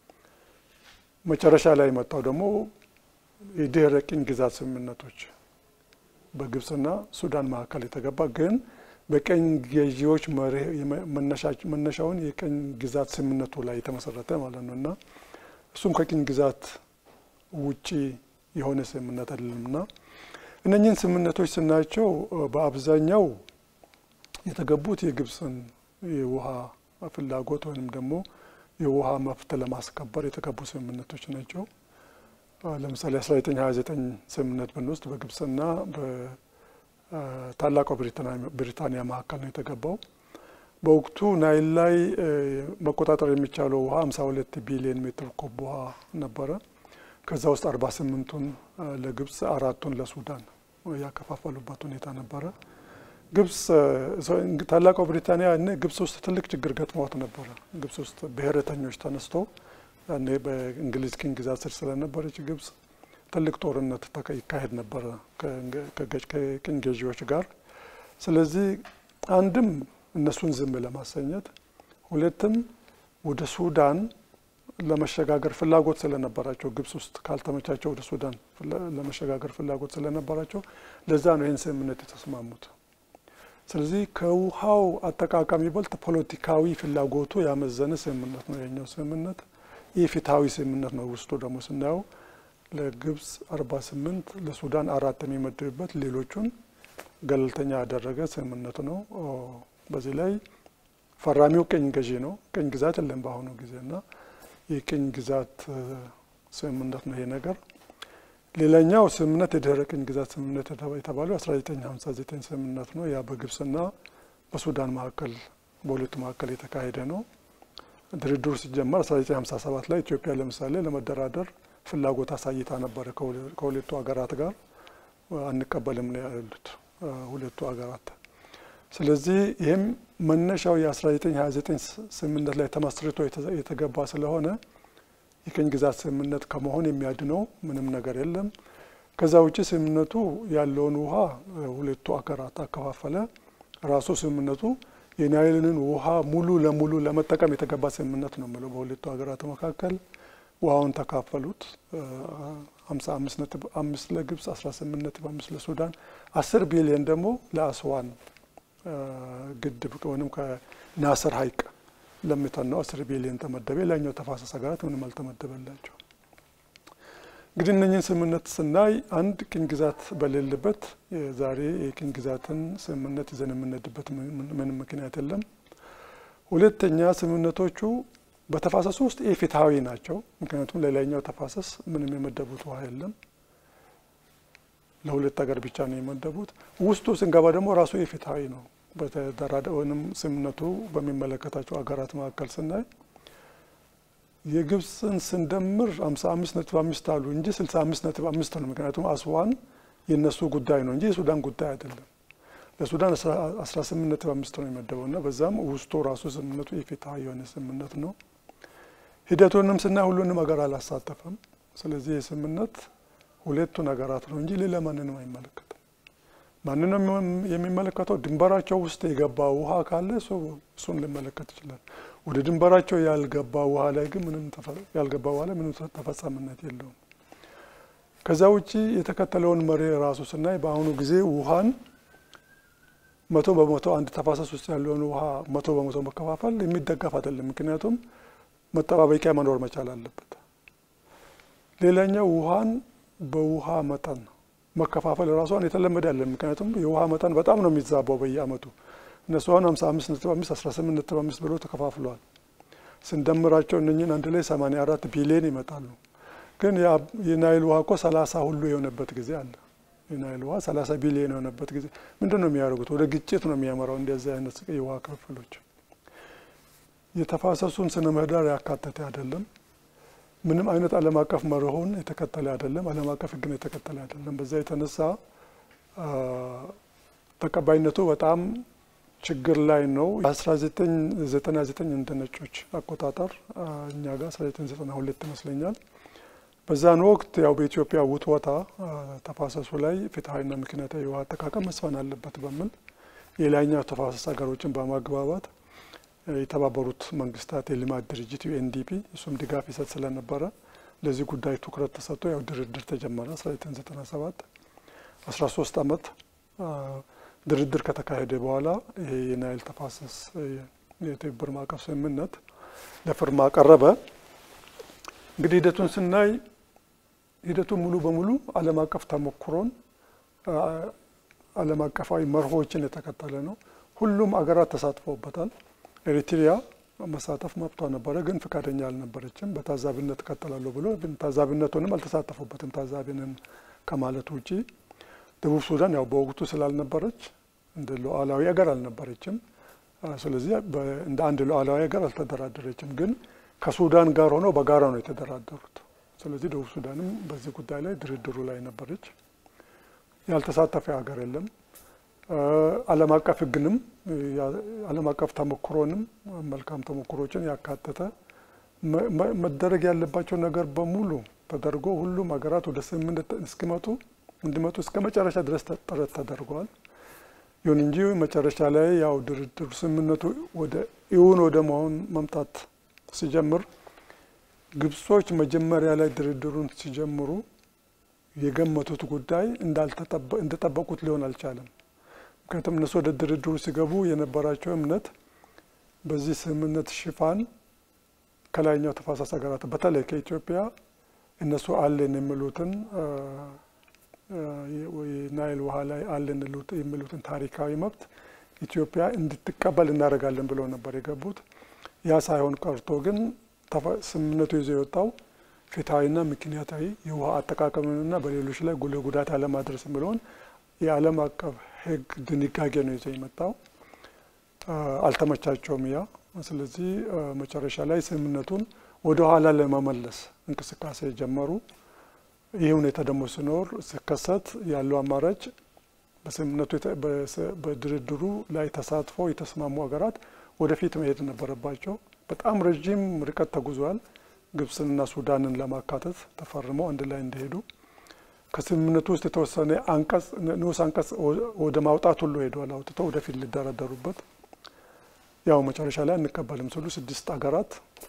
መጨረሻ ላይ የመጣው ደግሞ የድህረ ቅኝ ግዛት ስምምነቶች በግብጽና ሱዳን መካከል የተገባ ግን በቀኝ ገዢዎች መነሻውን የቀኝ ግዛት ስምምነቱ ላይ የተመሰረተ ማለት ነው እና እሱም ከቅኝ ግዛት ውጪ የሆነ ስምምነት አይደለምና እነኝህን ስምምነቶች ስናያቸው በአብዛኛው የተገቡት የግብፅን የውሃ ፍላጎት ወይም ደግሞ የውሃ መብት ለማስከበር የተገቡ ስምምነቶች ናቸው። ለምሳሌ 1929 ስምምነት ብንወስድ በግብፅና በታላቋ ብሪታንያ መካከል ነው የተገባው። በወቅቱ ናይል ላይ መቆጣጠር የሚቻለው ውሃ 52 ቢሊዮን ሜትር ኩብ ውሃ ነበረ። ከዛ ውስጥ 48ቱን ለግብፅ አራቱን ለሱዳን ያከፋፈሉበት ሁኔታ ነበረ። ግብፅ ታላቋ ብሪታንያ እነ ግብፅ ውስጥ ትልቅ ችግር ገጥሟት ነበረ። ግብፅ ውስጥ ብሔረተኞች ተነስቶ ያኔ በእንግሊዝ ቅኝ ግዛት ስር ስለነበረች ግብፅ ትልቅ ጦርነት ይካሄድ ነበረ ከቅኝ ገዢዎች ጋር። ስለዚህ አንድም እነሱን ዝም ለማሰኘት፣ ሁለትም ወደ ሱዳን ለመሸጋገር ፍላጎት ስለነበራቸው ግብጽ ውስጥ ካልተመቻቸው ወደ ሱዳን ለመሸጋገር ፍላጎት ስለነበራቸው ለዛ ነው ይህን ስምምነት የተስማሙት። ስለዚህ ከውሃው አጠቃቀም ይበልጥ ፖለቲካዊ ፍላጎቱ ያመዘነ ስምምነት ነው የኛው ስምምነት። ይህ ፍትሐዊ ስምምነት ነው። ውስጡ ደግሞ ስናየው ለግብጽ አርባ ስምንት ለሱዳን አራት የሚመድብበት ሌሎቹን ገለልተኛ ያደረገ ስምምነት ነው። በዚህ ላይ ፈራሚው ቅኝ ገዢ ነው። ቅኝ ግዛት የለም በአሁኑ ጊዜ እና የቅኝ ግዛት ስምምነት ነው ይሄ ነገር። ሌላኛው ስምምነት የድህረ ቅኝ ግዛት ስምምነት የተባለው 1959 ስምምነት ነው። ያ በግብጽና በሱዳን መካከል በሁለቱ መካከል የተካሄደ ነው። ድርድሩ ሲጀመር 1957 ላይ ኢትዮጵያ ለምሳሌ ለመደራደር ፍላጎት አሳይታ ነበረ ከሁለቱ ሀገራት ጋር አንቀበልም ነው ያሉት ሁለቱ ሀገራት። ስለዚህ ይህም መነሻው የ1929 ስምምነት ላይ ተመስርቶ የተገባ ስለሆነ የቅኝ ግዛት ስምምነት ከመሆን የሚያድነው ምንም ነገር የለም። ከዛ ውጭ ስምምነቱ ያለውን ውሃ ሁለቱ ሀገራት አከፋፈለ። ራሱ ስምምነቱ የናይልን ውሃ ሙሉ ለሙሉ ለመጠቀም የተገባ ስምምነት ነው የምለው በሁለቱ ሀገራት መካከል ውሃውን ተካፈሉት። ሀምሳ አምስት ነጥብ አምስት ለግብጽ አስራ ስምንት ነጥብ አምስት ለሱዳን አስር ቢሊየን ደግሞ ለአስዋን ግድብ ወይም ከናስር ሀይቅ ለሚተናው አስር ቢሊየን ተመደበ። ሌላኛው ተፋሰስ ሀገራት ምንም አልተመደበላቸው። እንግዲህ እነኝህን ስምምነት ስናይ አንድ ቅኝ ግዛት በሌለበት ዛሬ የቅኝ ግዛትን ስምምነት ይዘን የምንሄድበት ምንም ምክንያት የለም። ሁለተኛ ስምምነቶቹ በተፋሰሱ ውስጥ ኢፍትሐዊ ናቸው። ምክንያቱም ሌላኛው ተፋሰስ ምንም የመደቡት ውሃ የለም። ለሁለት ሀገር ብቻ ነው የመደቡት። ውስጡ ስንገባ ደግሞ ራሱ ኢፍትሐዊ ነው። በተደራደ ወይም ስምምነቱ በሚመለከታቸው ሀገራት መካከል ስናይ የግብፅን ስንደምር ሀምሳ አምስት ነጥብ አምስት አሉ እንጂ ስልሳ አምስት ነጥብ አምስት ነው። ምክንያቱም አስዋን የእነሱ ጉዳይ ነው እንጂ የሱዳን ጉዳይ አይደለም። ለሱዳን አስራ ስምንት ነጥብ አምስት ነው የመደበው እና በዛም ውስጡ ራሱ ስምምነቱ ኢፍትሐዊ የሆነ ስምምነት ነው። ሂደቱንም ስናይ ሁሉንም ሀገር አላሳተፈም። ስለዚህ የስምምነት ሁለቱን ሀገራት ነው እንጂ ሌላ ማንንም አይመለከትም። ማንንም የሚመለከተው ድንበራቸው ውስጥ የገባ ውሃ ካለ እሱን ሊመለከት ይችላል። ወደ ድንበራቸው ያልገባ ውሃ ላይ ግን ምንም ያልገባ ውሃ ላይ ምንም ተፈጻሚነት የለውም። ከዛ ውጪ የተከተለውን መሪ ራሱ ስናይ በአሁኑ ጊዜ ውሃን መቶ በመቶ አንድ ተፋሰስ ውስጥ ያለውን ውሃ መቶ በመቶ መከፋፈል የሚደገፍ አይደለም። ምክንያቱም መጠባበቂያ መኖር መቻል አለበት። ሌላኛው ውሃን በውሃ መጠን መከፋፈል ራሷን የተለመደ ያለን ምክንያቱም የውሃ መጠን በጣም ነው የሚዛባው በየአመቱ እነሱ አሁን ሀምሳ አምስት ነጥብ አምስት አስራ ስምንት ነጥብ አምስት ብሎ ተከፋፍለዋል። ስንደምራቸው እነኝን አንድ ላይ ሰማኒያ አራት ቢሊየን ይመጣሉ። ግን የናይል ውሃ እኮ ሰላሳ ሁሉ የሆነበት ጊዜ አለ። የናይል ውሃ ሰላሳ ቢሊየን የሆነበት ጊዜ ምንድን ነው የሚያደርጉት? ወደ ግጭት ነው የሚያመራው። እንደዚህ አይነት የውሃ ክፍፍሎች የተፋሰሱን ስነ ምህዳር ያካተተ አይደለም። ምንም አይነት ዓለም አቀፍ መርሆን የተከተለ አይደለም። ዓለም አቀፍ ሕግን የተከተለ አይደለም። በዛ የተነሳ ተቀባይነቱ በጣም ችግር ላይ ነው። በ1999 እንደ ነጮች አቆጣጠር እኛ ጋር 1992 ይመስለኛል። በዛን ወቅት ያው በኢትዮጵያ ውትወታ ተፋሰሱ ላይ ፍትሐዊና ምክንያታዊ የውሃ አጠቃቀም መስፈን አለበት በሚል የላይኛው ተፋሰስ ሀገሮችን በማግባባት የተባበሩት መንግስታት የልማት ድርጅት ዩኤንዲፒ እሱም ድጋፍ ይሰጥ ስለነበረ ለዚህ ጉዳይ ትኩረት ተሰጥቶ ያው ድርድር ተጀመረ 1997 13 ዓመት ድርድር ከተካሄደ በኋላ ይሄ የናይል ተፋሰስ የትብብር ማዕቀፍ ስምምነት ለፊርማ ቀረበ። እንግዲህ ሂደቱን ስናይ ሂደቱ ሙሉ በሙሉ ዓለም አቀፍ ተሞክሮን ዓለም አቀፋዊ መርሆችን የተከተለ ነው። ሁሉም አገራት ተሳትፈውበታል። ኤሪትሪያ መሳተፍ መብቷ ነበረ፣ ግን ፈቃደኛ አልነበረችም። በታዛቢነት እቀጥላለሁ ብሎ ግን ታዛቢነቱንም አልተሳተፉበትም። ታዛቢንን ከማለት ውጪ ደቡብ ሱዳን ያው በወቅቱ ስላልነበረች እንደ ሉዓላዊ ሀገር አልነበረችም። ስለዚህ እንደ አንድ ሉዓላዊ ሀገር አልተደራደረችም። ግን ከሱዳን ጋር ሆነው በጋራ ነው የተደራደሩት። ስለዚህ ደቡብ ሱዳንም በዚህ ጉዳይ ላይ ድርድሩ ላይ ነበረች። ያልተሳተፈ ሀገር የለም። ዓለም አቀፍ ሕግንም ዓለም አቀፍ ተሞክሮንም መልካም ተሞክሮችን ያካተተ መደረግ ያለባቸው ነገር በሙሉ ተደርጎ ሁሉም ሀገራት ወደ ስምምነት እስኪመጡ እንዲመጡ እስከ መጨረሻ ድረስ ጥረት ተደርገዋል። ይሁን እንጂ መጨረሻ ላይ ያው ድርድሩ ስምምነቱ ወደ እውን ወደ መሆን መምጣት ሲጀምር ግብጾች መጀመሪያ ላይ ድርድሩን ሲጀምሩ የገመቱት ጉዳይ እንደጠበቁት ሊሆን አልቻለም። ምክንያቱም እነሱ ወደ ድርድሩ ሲገቡ የነበራቸው እምነት በዚህ ስምምነት ሽፋን ከላይኛው ተፋሰስ ሀገራት በተለይ ከኢትዮጵያ እነሱ አለን የሚሉትን ናይል ውሃ ላይ አለን የሚሉትን ታሪካዊ መብት ኢትዮጵያ እንድትቀበል እናደርጋለን ብለው ነበር የገቡት። ያ ሳይሆን ቀርቶ ግን ስምምነቱ ይዞ የወጣው ፍትሐዊና ምክንያታዊ የውሃ አጠቃቀምንና በሌሎች ላይ ጉልህ ጉዳት አለማድረስ የሚለውን የዓለም አቀፍ ሕግ ድንጋጌ ነው ይዞ የመጣው። አልተመቻቸውም ያ። ስለዚህ መጨረሻ ላይ ስምምነቱን ወደ ኋላ ለመመለስ እንቅስቃሴ ጀመሩ። ይህ ሁኔታ ደግሞ ሲኖር ሲከሰት ያለው አማራጭ በስምምነቱ በድርድሩ ላይ ተሳትፎ የተስማሙ ሀገራት ወደፊት መሄድ ነበረባቸው። በጣም ረዥም ርቀት ተጉዟል። ግብፅንና ሱዳንን ለማካተት ተፈርመው አንድ ላይ እንዲሄዱ ከስምምነቱ ውስጥ የተወሰነ አንቀጽ ንዑስ አንቀጽ ወደ ማውጣት ሁሉ ሄደዋል። አውጥተው ወደፊት ሊደራደሩበት ያው መጨረሻ ላይ አንቀበልም ስሉ ስድስት ሀገራት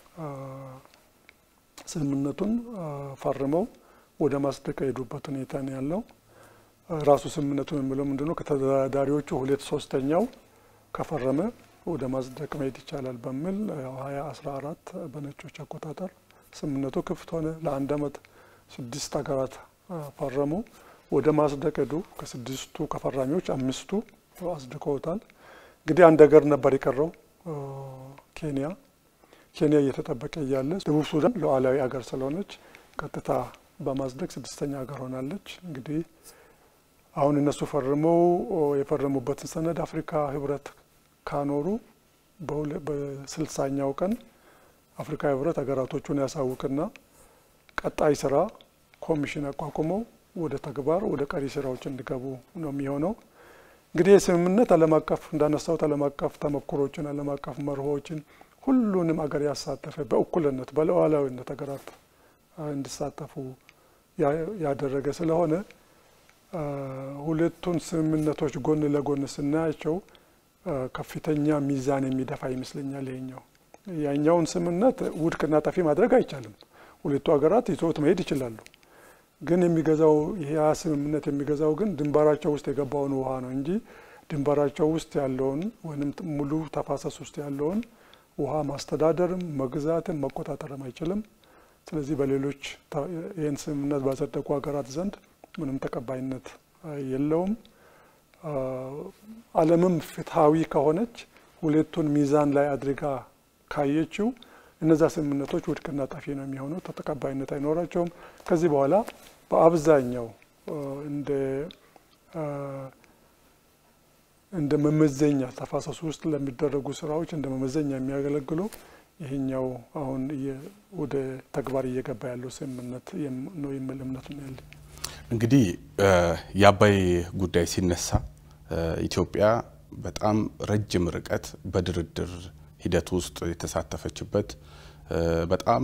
ስምምነቱን ፈርመው ወደ ማጽደቅ የሄዱበት ሁኔታ ነው ያለው። ራሱ ስምምነቱን የሚለው ምንድነው? ከተደራዳሪዎቹ ሁለት ሶስተኛው ከፈረመ ወደ ማጽደቅ መሄድ ይቻላል በሚል ሀያ አስራ አራት በነጮች አቆጣጠር ስምምነቱ ክፍት ሆነ። ለአንድ አመት ስድስት ሀገራት ፈረሙ፣ ወደ ማጽደቅ ሄዱ። ከስድስቱ ከፈራሚዎች አምስቱ አጽድቀውታል። እንግዲህ አንድ ሀገር ነበር የቀረው ኬንያ። ኬንያ እየተጠበቀ እያለ ደቡብ ሱዳን ሉዓላዊ ሀገር ስለሆነች ቀጥታ በማጽደቅ ስድስተኛ ሀገር ሆናለች። እንግዲህ አሁን እነሱ ፈርመው የፈረሙበትን ሰነድ አፍሪካ ህብረት ካኖሩ በስልሳኛው ቀን አፍሪካ ህብረት ሀገራቶቹን ያሳውቅና ቀጣይ ስራ ኮሚሽን አቋቁመው ወደ ተግባር ወደ ቀሪ ስራዎች እንዲገቡ ነው የሚሆነው። እንግዲህ የስምምነት ዓለም አቀፍ እንዳነሳሁት ዓለም አቀፍ ተሞክሮችን ዓለም አቀፍ መርሆችን ሁሉንም አገር ያሳተፈ በእኩልነት በሉዓላዊነት ሀገራት እንዲሳተፉ ያደረገ ስለሆነ ሁለቱን ስምምነቶች ጎን ለጎን ስናያቸው ከፍተኛ ሚዛን የሚደፋ ይመስለኛል። ይሄኛው ያኛውን ስምምነት ውድቅና ጠፊ ማድረግ አይቻልም። ሁለቱ ሀገራት ይዘውት መሄድ ይችላሉ። ግን የሚገዛው ይሄ ስምምነት የሚገዛው ግን ድንበራቸው ውስጥ የገባውን ውሃ ነው እንጂ ድንበራቸው ውስጥ ያለውን ወይም ሙሉ ተፋሰስ ውስጥ ያለውን ውሃ ማስተዳደርም መግዛትም መቆጣጠርም አይችልም። ስለዚህ በሌሎች ይህን ስምምነት ባጸደቁ ሀገራት ዘንድ ምንም ተቀባይነት የለውም። ዓለምም ፍትሐዊ ከሆነች ሁለቱን ሚዛን ላይ አድርጋ ካየችው እነዛ ስምምነቶች ውድቅና ጠፊ ነው የሚሆነው፣ ተቀባይነት አይኖራቸውም። ከዚህ በኋላ በአብዛኛው እንደ እንደ መመዘኛ ተፋሰሱ ውስጥ ለሚደረጉ ስራዎች እንደ መመዘኛ የሚያገለግሉ ይሄኛው አሁን ወደ ተግባር እየገባ ያለው ስምምነት ነው የሚል እምነት ነው ያለኝ። እንግዲህ የአባይ ጉዳይ ሲነሳ ኢትዮጵያ በጣም ረጅም ርቀት በድርድር ሂደት ውስጥ የተሳተፈችበት በጣም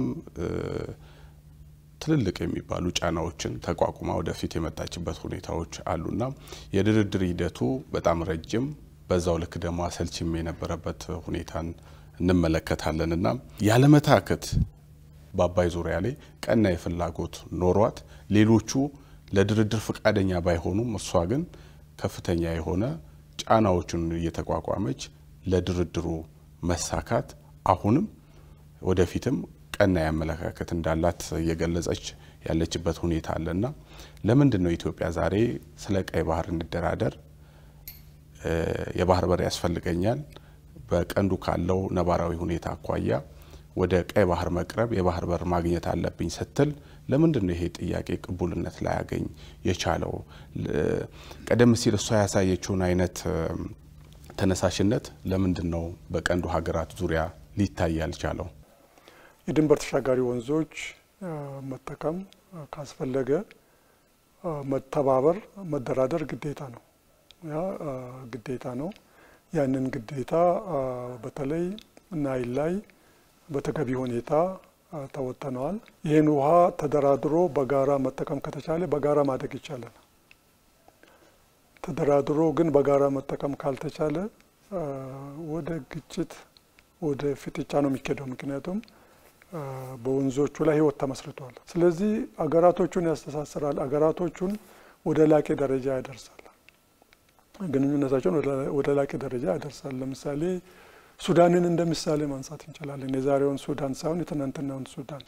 ትልልቅ የሚባሉ ጫናዎችን ተቋቁማ ወደፊት የመጣችበት ሁኔታዎች አሉና የድርድር ሂደቱ በጣም ረጅም በዛው ልክ ደግሞ አሰልችም የነበረበት ሁኔታን እንመለከታለን እና ያለመታከት በአባይ ዙሪያ ላይ ቀና የፍላጎት ኖሯት ሌሎቹ ለድርድር ፈቃደኛ ባይሆኑም እሷ ግን ከፍተኛ የሆነ ጫናዎችን እየተቋቋመች ለድርድሩ መሳካት አሁንም ወደፊትም ቀና የአመለካከት እንዳላት እየገለጸች ያለችበት ሁኔታ አለና ለምንድን ነው ኢትዮጵያ ዛሬ ስለ ቀይ ባህር እንደራደር የባህር በር ያስፈልገኛል በቀንዱ ካለው ነባራዊ ሁኔታ አኳያ ወደ ቀይ ባህር መቅረብ የባህር በር ማግኘት አለብኝ ስትል ለምንድን ነው ይሄ ጥያቄ ቅቡልነት ላያገኝ የቻለው? ቀደም ሲል እሷ ያሳየችውን አይነት ተነሳሽነት ለምንድን ነው በቀንዱ ሀገራት ዙሪያ ሊታይ ያልቻለው? የድንበር ተሻጋሪ ወንዞች መጠቀም ካስፈለገ መተባበር፣ መደራደር ግዴታ ነው። ያ ግዴታ ነው። ያንን ግዴታ በተለይ ናይል ላይ በተገቢ ሁኔታ ተወጥነዋል። ይህን ውሃ ተደራድሮ በጋራ መጠቀም ከተቻለ በጋራ ማደግ ይቻላል። ተደራድሮ ግን በጋራ መጠቀም ካልተቻለ ወደ ግጭት ወደ ፍጥጫ ነው የሚካሄደው። ምክንያቱም በወንዞቹ ላይ ህይወት ተመስርቷል። ስለዚህ አገራቶቹን ያስተሳስራል፣ አገራቶቹን ወደ ላቄ ደረጃ ያደርሳል፣ ግንኙነታቸውን ወደ ላቄ ደረጃ ያደርሳል። ለምሳሌ ሱዳንን እንደ ምሳሌ ማንሳት እንችላለን። የዛሬውን ሱዳን ሳይሆን የትናንትናውን ሱዳን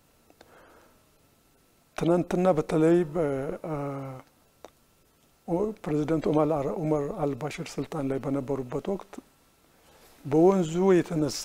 ትናንትና በተለይ ፕሬዚደንት ኡመር አልባሽር ስልጣን ላይ በነበሩበት ወቅት በወንዙ የተነሳ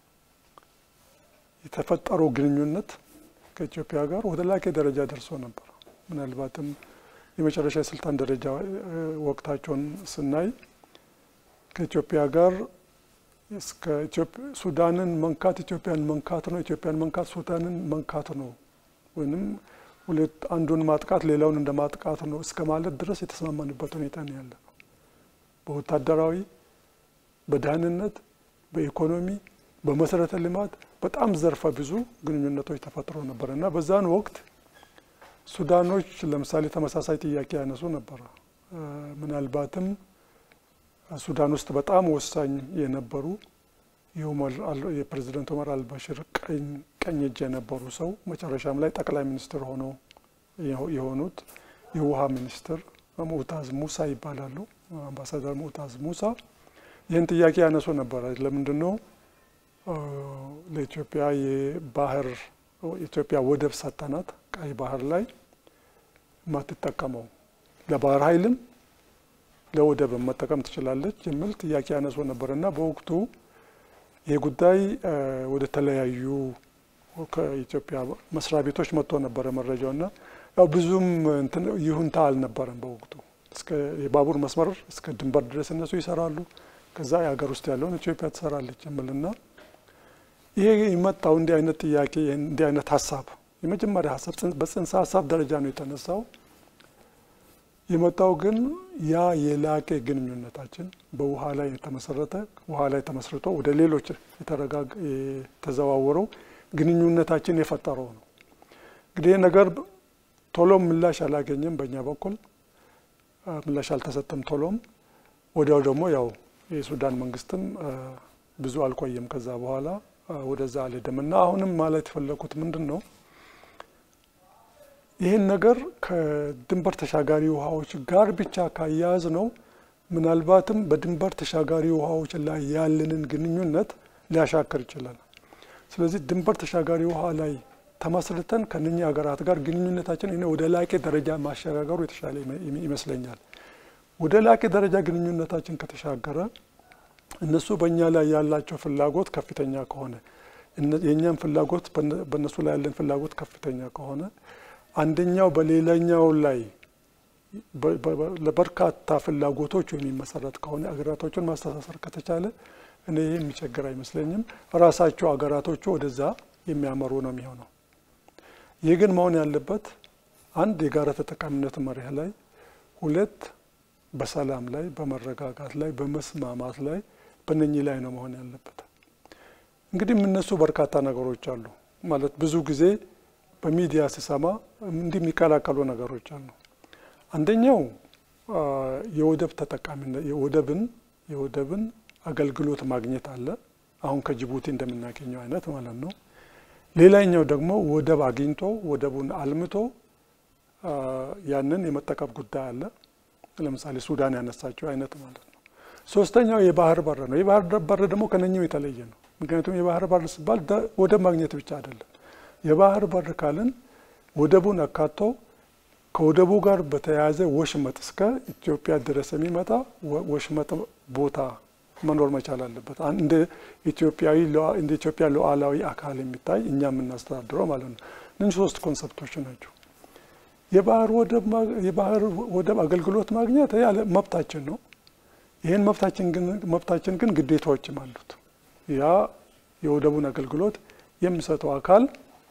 የተፈጠረው ግንኙነት ከኢትዮጵያ ጋር ወደ ላቄ ደረጃ ደርሶ ነበር። ምናልባትም የመጨረሻ የስልጣን ደረጃ ወቅታቸውን ስናይ ከኢትዮጵያ ጋር እስከ ሱዳንን መንካት ኢትዮጵያን መንካት ነው፣ ኢትዮጵያን መንካት ሱዳንን መንካት ነው ወይም ሁለት አንዱን ማጥቃት ሌላውን እንደ ማጥቃት ነው እስከ ማለት ድረስ የተስማማንበት ሁኔታ ነው ያለ ነው። በወታደራዊ፣ በደህንነት፣ በኢኮኖሚ፣ በመሰረተ ልማት በጣም ዘርፈ ብዙ ግንኙነቶች ተፈጥሮ ነበር እና በዛን ወቅት ሱዳኖች ለምሳሌ ተመሳሳይ ጥያቄ ያነሱ ነበረ። ምናልባትም ሱዳን ውስጥ በጣም ወሳኝ የነበሩ የፕሬዚደንት ኦመር አልባሽር ቀኝ እጅ የነበሩ ሰው መጨረሻም ላይ ጠቅላይ ሚኒስትር ሆነው የሆኑት የውሃ ሚኒስትር ሙዕታዝ ሙሳ ይባላሉ። አምባሳደር ሙዕታዝ ሙሳ ይህን ጥያቄ ያነሱ ነበረ። ለምንድን ነው ለኢትዮጵያ የባህር ኢትዮጵያ ወደብ ሰጠናት ቀይ ባህር ላይ የማትጠቀመው ለባህር ኃይልም ለወደብም መጠቀም ትችላለች የሚል ጥያቄ ያነሱ ነበር እና በወቅቱ ይህ ጉዳይ ወደ ተለያዩ ከኢትዮጵያ መስሪያ ቤቶች መጥቶ ነበረ መረጃው እና ያው ብዙም ይሁንታ አልነበረም በወቅቱ እስከ የባቡር መስመር እስከ ድንበር ድረስ እነሱ ይሰራሉ፣ ከዛ የሀገር ውስጥ ያለውን ኢትዮጵያ ትሰራለች የሚልና ይሄ የመጣው እንዲህ አይነት ጥያቄ እንዲህ አይነት ሀሳብ የመጀመሪያ ሀሳብ በጽንሰ ሀሳብ ደረጃ ነው የተነሳው። የመጣው ግን ያ የላቀ ግንኙነታችን በውሃ ላይ የተመሰረተ ውሃ ላይ ተመስርቶ ወደ ሌሎች የተዘዋወረው ግንኙነታችን የፈጠረው ነው። እንግዲህ ይህ ነገር ቶሎም ምላሽ አላገኘም። በእኛ በኩል ምላሽ አልተሰጠም ቶሎም። ወዲያው ደግሞ ያው የሱዳን መንግስትም ብዙ አልቆየም ከዛ በኋላ ወደዛ አልሄደም እና አሁንም ማለት የፈለኩት ምንድን ነው ይህን ነገር ከድንበር ተሻጋሪ ውሃዎች ጋር ብቻ ካያያዝ ነው ምናልባትም በድንበር ተሻጋሪ ውሃዎች ላይ ያለንን ግንኙነት ሊያሻክር ይችላል። ስለዚህ ድንበር ተሻጋሪ ውሃ ላይ ተመስርተን ከነኛ ሀገራት ጋር ግንኙነታችን እኔ ወደ ላቄ ደረጃ ማሸጋገሩ የተሻለ ይመስለኛል። ወደ ላቄ ደረጃ ግንኙነታችን ከተሻገረ እነሱ በእኛ ላይ ያላቸው ፍላጎት ከፍተኛ ከሆነ የእኛም ፍላጎት በእነሱ ላይ ያለን ፍላጎት ከፍተኛ ከሆነ አንደኛው በሌላኛው ላይ ለበርካታ ፍላጎቶች የሚመሰረት ከሆነ አገራቶችን ማስተሳሰር ከተቻለ እኔ ይህ የሚቸግር አይመስለኝም። ራሳቸው አገራቶቹ ወደዛ የሚያመሩ ነው የሚሆነው። ይህ ግን መሆን ያለበት አንድ የጋራ ተጠቃሚነት መርህ ላይ፣ ሁለት በሰላም ላይ፣ በመረጋጋት ላይ፣ በመስማማት ላይ በነኚህ ላይ ነው መሆን ያለበት። እንግዲህ የምነሱ በርካታ ነገሮች አሉ ማለት ብዙ ጊዜ በሚዲያ ስሰማ እንዲህ የሚቀላቀሉ ነገሮች አሉ። አንደኛው የወደብ ተጠቃሚነት የወደብን የወደብን አገልግሎት ማግኘት አለ። አሁን ከጅቡቲ እንደምናገኘው አይነት ማለት ነው። ሌላኛው ደግሞ ወደብ አግኝቶ ወደቡን አልምቶ ያንን የመጠቀም ጉዳይ አለ። ለምሳሌ ሱዳን ያነሳቸው አይነት ማለት ነው። ሶስተኛው የባህር በር ነው። የባህር በር ደግሞ ከነኛው የተለየ ነው። ምክንያቱም የባህር በር ሲባል ወደብ ማግኘት ብቻ አይደለም። የባህር በር ካልን ወደቡን አካቶ ከወደቡ ጋር በተያያዘ ወሽመጥ እስከ ኢትዮጵያ ድረስ የሚመጣ ወሽመጥ ቦታ መኖር መቻል አለበት። እንደ ኢትዮጵያዊ እንደ ኢትዮጵያ ሉዓላዊ አካል የሚታይ እኛ የምናስተዳድረው ማለት ነው። እነዚህ ሶስት ኮንሰፕቶች ናቸው። የባህር የባህር ወደብ አገልግሎት ማግኘት ያለ መብታችን ነው። ይህን መብታችን ግን ግዴታዎችም አሉት። ያ የወደቡን አገልግሎት የሚሰጠው አካል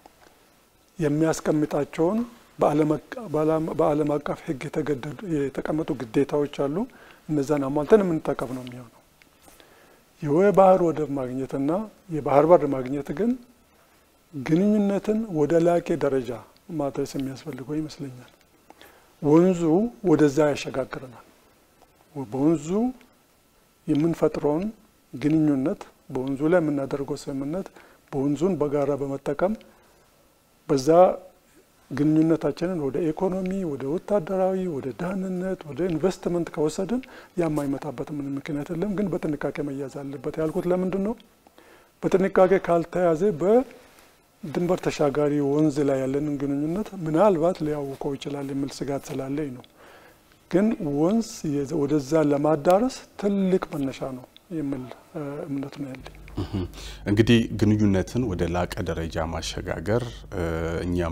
የሚያስቀምጣቸውን በዓለም አቀፍ ሕግ የተቀመጡ ግዴታዎች አሉ። እነዛን አሟልተን የምንጠቀም ነው የሚሆነው። የባህር ወደብ ማግኘትና የባህር በር ማግኘት ግን ግንኙነትን ወደ ላቄ ደረጃ ማድረስ የሚያስፈልገው ይመስለኛል። ወንዙ ወደዛ ያሸጋግረናል። በወንዙ የምንፈጥረውን ግንኙነት በወንዙ ላይ የምናደርገው ስምምነት በወንዙን በጋራ በመጠቀም በዛ ግንኙነታችንን ወደ ኢኮኖሚ፣ ወደ ወታደራዊ፣ ወደ ደህንነት፣ ወደ ኢንቨስትመንት ከወሰድን የማይመጣበት ምንም ምክንያት የለም። ግን በጥንቃቄ መያዝ አለበት ያልኩት ለምንድን ነው? በጥንቃቄ ካልተያዘ በድንበር ተሻጋሪ ወንዝ ላይ ያለንን ግንኙነት ምናልባት ሊያውቀው ይችላል የሚል ስጋት ስላለኝ ነው። ግን ወንዝ ወደዛ ለማዳረስ ትልቅ መነሻ ነው የሚል እምነት ነው ያለኝ። እንግዲህ ግንኙነትን ወደ ላቀ ደረጃ ማሸጋገር እኛም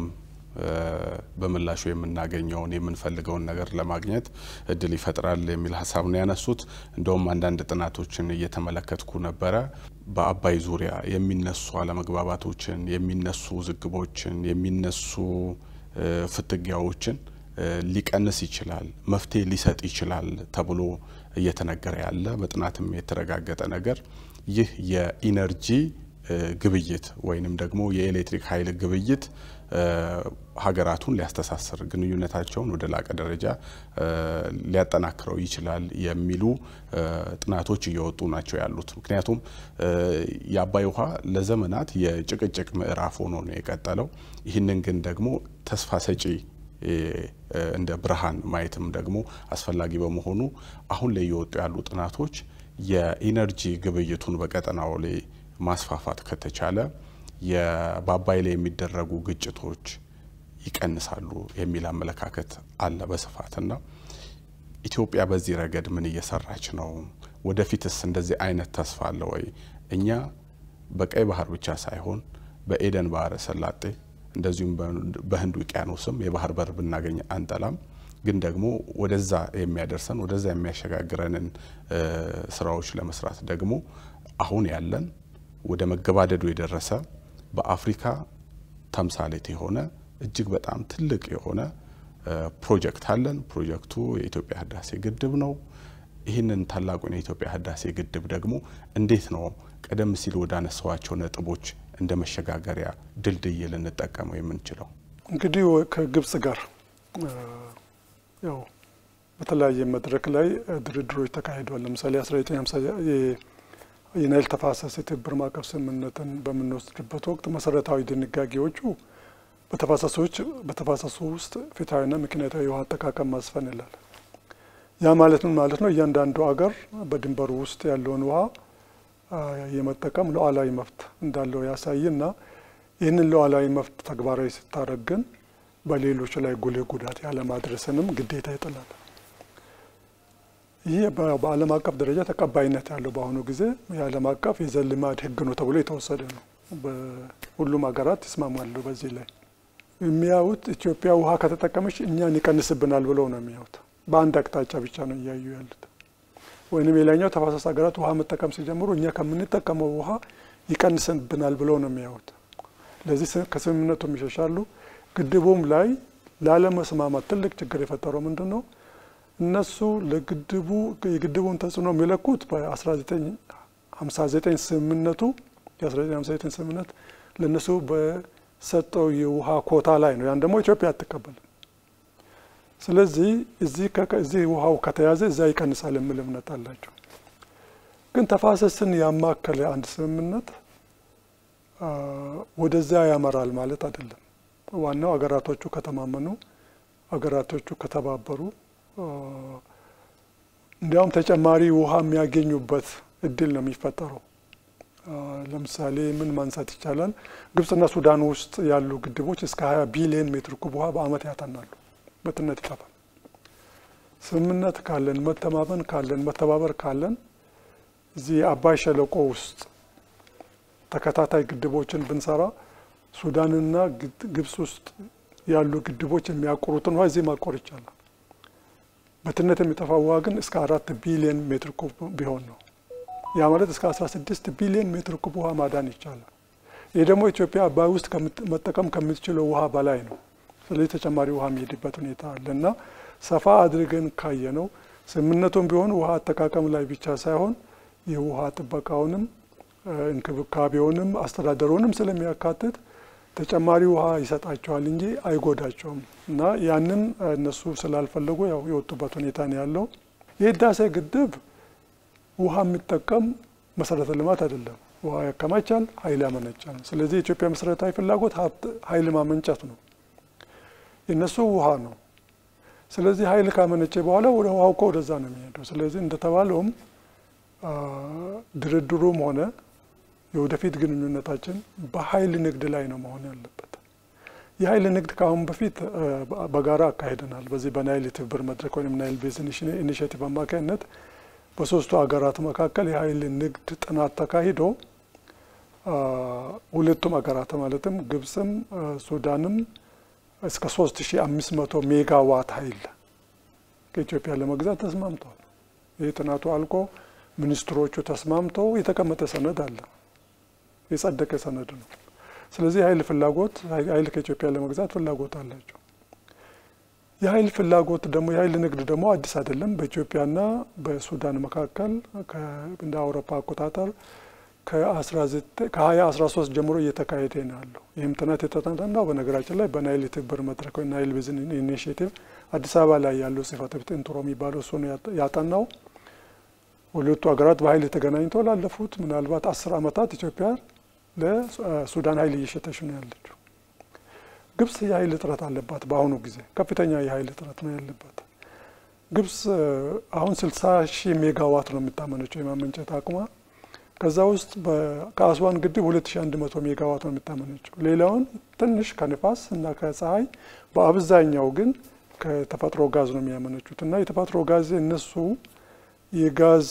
በምላሹ የምናገኘውን የምንፈልገውን ነገር ለማግኘት እድል ይፈጥራል የሚል ሀሳብ ነው ያነሱት። እንደውም አንዳንድ ጥናቶችን እየተመለከትኩ ነበረ። በአባይ ዙሪያ የሚነሱ አለመግባባቶችን፣ የሚነሱ ውዝግቦችን፣ የሚነሱ ፍትጊያዎችን ሊቀንስ ይችላል፣ መፍትሄ ሊሰጥ ይችላል ተብሎ እየተነገረ ያለ በጥናትም የተረጋገጠ ነገር ይህ የኢነርጂ ግብይት ወይንም ደግሞ የኤሌክትሪክ ኃይል ግብይት ሀገራቱን ሊያስተሳስር ግንኙነታቸውን ወደ ላቀ ደረጃ ሊያጠናክረው ይችላል የሚሉ ጥናቶች እየወጡ ናቸው ያሉት። ምክንያቱም የአባይ ውሃ ለዘመናት የጭቅጭቅ ምዕራፍ ሆኖ ነው የቀጠለው። ይህንን ግን ደግሞ ተስፋ ሰጪ እንደ ብርሃን ማየትም ደግሞ አስፈላጊ በመሆኑ አሁን ላይ እየወጡ ያሉ ጥናቶች የኢነርጂ ግብይቱን በቀጠናው ላይ ማስፋፋት ከተቻለ በአባይ ላይ የሚደረጉ ግጭቶች ይቀንሳሉ የሚል አመለካከት አለ በስፋትና ኢትዮጵያ በዚህ ረገድ ምን እየሰራች ነው? ወደፊትስ እንደዚህ አይነት ተስፋ አለ ወይ? እኛ በቀይ ባህር ብቻ ሳይሆን በኤደን ባህረ ሰላጤ እንደዚሁም በህንድ ውቅያኖስም የባህር በር ብናገኝ አንጠላም። ግን ደግሞ ወደዛ የሚያደርሰን ወደዛ የሚያሸጋግረንን ስራዎች ለመስራት ደግሞ አሁን ያለን ወደ መገባደዱ የደረሰ በአፍሪካ ተምሳሌት የሆነ እጅግ በጣም ትልቅ የሆነ ፕሮጀክት አለን። ፕሮጀክቱ የኢትዮጵያ ህዳሴ ግድብ ነው። ይህንን ታላቁን የኢትዮጵያ ህዳሴ ግድብ ደግሞ እንዴት ነው ቀደም ሲል ወደ አነሳዋቸው ነጥቦች እንደ መሸጋገሪያ ድልድይ ልንጠቀመው የምንችለው? እንግዲህ ከግብጽ ጋር ያው በተለያየ መድረክ ላይ ድርድሮች ተካሂደዋል። ለምሳሌ 1950 የናይል ተፋሰስ የትብብር ማዕቀፍ ስምምነትን በምንወስድበት ወቅት መሰረታዊ ድንጋጌዎቹ በተፋሰሶች በተፋሰሱ ውስጥ ፍትሐዊና ምክንያታዊ የውሃ አጠቃቀም ማስፈን ይላል። ያ ማለት ምን ማለት ነው? እያንዳንዱ አገር በድንበሩ ውስጥ ያለውን ውሃ የመጠቀም ሉዓላዊ መብት እንዳለው ያሳይና ይህንን ሉዓላዊ መብት ተግባራዊ ስታደርግ ግን በሌሎች ላይ ጉልህ ጉዳት ያለማድረስንም ግዴታ ይጥላል። ይህ በዓለም አቀፍ ደረጃ ተቀባይነት ያለው በአሁኑ ጊዜ የዓለም አቀፍ የዘልማድ ሕግ ነው ተብሎ የተወሰደ ነው። ሁሉም ሀገራት ይስማማሉ በዚህ ላይ። የሚያዩት ኢትዮጵያ ውሃ ከተጠቀመች እኛን ይቀንስብናል ብለው ነው የሚያዩት። በአንድ አቅጣጫ ብቻ ነው እያዩ ያሉት። ወይንም የላኛው ተፋሰስ ሀገራት ውሃ መጠቀም ሲጀምሩ እኛ ከምንጠቀመው ውሃ ይቀንስብናል ብለው ነው የሚያዩት። ለዚህ ከስምምነቱም ይሸሻሉ። ግድቡም ላይ ላለመስማማት ትልቅ ችግር የፈጠረው ምንድን ነው? እነሱ ለግድቡ የግድቡን ተጽዕኖ የሚለኩት በ1959 ስምምነቱ የ1959 ስምምነት ለእነሱ በሰጠው የውሃ ኮታ ላይ ነው። ያን ደግሞ ኢትዮጵያ አትቀበልም። ስለዚህ እዚህ ውሃው ከተያዘ እዛ ይቀንሳል የሚል እምነት አላቸው። ግን ተፋሰስን ያማከለ አንድ ስምምነት ወደዛ ያመራል ማለት አይደለም። ዋናው አገራቶቹ ከተማመኑ፣ አገራቶቹ ከተባበሩ እንዲያውም ተጨማሪ ውሃ የሚያገኙበት እድል ነው የሚፈጠረው። ለምሳሌ ምን ማንሳት ይቻላል? ግብጽና ሱዳን ውስጥ ያሉ ግድቦች እስከ 20 ቢሊዮን ሜትር ኩብ ውሃ በአመት ያጠናሉ። በትነት ይጠፋል። ስምምነት ካለን፣ መተማመን ካለን፣ መተባበር ካለን እዚህ የአባይ ሸለቆ ውስጥ ተከታታይ ግድቦችን ብንሰራ ሱዳንና ግብጽ ውስጥ ያሉ ግድቦች የሚያቆሩትን ውሃ እዚህ ማቆር ይቻላል። በትነት የሚጠፋው ውሃ ግን እስከ አራት ቢሊዮን ሜትር ኩብ ቢሆን ነው። ያ ማለት እስከ 16 ቢሊዮን ሜትር ኩብ ውሃ ማዳን ይቻላል። ይህ ደግሞ ኢትዮጵያ አባይ ውስጥ መጠቀም ከምትችለው ውሃ በላይ ነው። ስለዚህ ተጨማሪ ውሃ የሚሄድበት ሁኔታ አለ እና ሰፋ አድርገን ካየ ነው ስምምነቱም ቢሆን ውሃ አጠቃቀም ላይ ብቻ ሳይሆን የውሃ ጥበቃውንም እንክብካቤውንም አስተዳደሩንም ስለሚያካትት ተጨማሪ ውሃ ይሰጣቸዋል እንጂ አይጎዳቸውም እና ያንን እነሱ ስላልፈለጉ ያው የወጡበት ሁኔታ ነው ያለው። የህዳሴ ግድብ ውሃ የሚጠቀም መሰረተ ልማት አይደለም። ውሃ ያከማቻል፣ ኃይል ያመነጫል። ስለዚህ የኢትዮጵያ መሰረታዊ ፍላጎት ኃይል ማመንጨት ነው። የነሱ ውሃ ነው። ስለዚህ ኃይል ካመነጨ በኋላ ወደ ውሃው እኮ ወደዛ ነው የሚሄደው። ስለዚህ እንደተባለውም ድርድሩም ሆነ የወደፊት ግንኙነታችን በኃይል ንግድ ላይ ነው መሆን ያለበት። የኃይል ንግድ ከአሁን በፊት በጋራ አካሂደናል። በዚህ በናይል የትብብር መድረክ ወይም ናይል ቤዝን ኢኒሽቲቭ አማካኝነት በሶስቱ ሀገራት መካከል የኃይል ንግድ ጥናት ተካሂዶ ሁለቱም ሀገራት ማለትም ግብፅም ሱዳንም እስከ ሶስት ሺ አምስት መቶ ሜጋዋት ኃይል ከኢትዮጵያ ለመግዛት ተስማምተዋል። ይህ ጥናቱ አልቆ ሚኒስትሮቹ ተስማምተው የተቀመጠ ሰነድ አለ፣ የጸደቀ ሰነድ ነው። ስለዚህ የኃይል ፍላጎት ኃይል ከኢትዮጵያ ለመግዛት ፍላጎት አላቸው። የኃይል ፍላጎት ደግሞ የኃይል ንግድ ደግሞ አዲስ አይደለም። በኢትዮጵያና በሱዳን መካከል እንደ አውሮፓ አቆጣጠር ከ2013 ጀምሮ እየተካሄደ ነው ያለው። ይህም ጥናት የተጠናው በነገራችን ላይ በናይል የትብብር መድረክ ወይ ናይል ቤዝን ኢኒሽቲቭ አዲስ አበባ ላይ ያለው ጽሕፈት ቤት ኢንትሮ የሚባለው እሱ ነው ያጠናው። ሁለቱ ሀገራት በኃይል ተገናኝተው ላለፉት ምናልባት አስር ዓመታት ኢትዮጵያ ለሱዳን ኃይል እየሸጠች ነው ያለችው። ግብጽ የኃይል እጥረት አለባት። በአሁኑ ጊዜ ከፍተኛ የኃይል እጥረት ነው ያለባት። ግብጽ አሁን 60 ሺህ ሜጋዋት ነው የምታመነጨው የማመንጨት አቅሟ። ከዛ ውስጥ ከአስዋን ግድብ 2100 ሜጋዋት ነው የምታመነጨው። ሌላውን ትንሽ ከንፋስ እና ከፀሐይ፣ በአብዛኛው ግን ከተፈጥሮ ጋዝ ነው የሚያመነጩት እና የተፈጥሮ ጋዝ እነሱ የጋዝ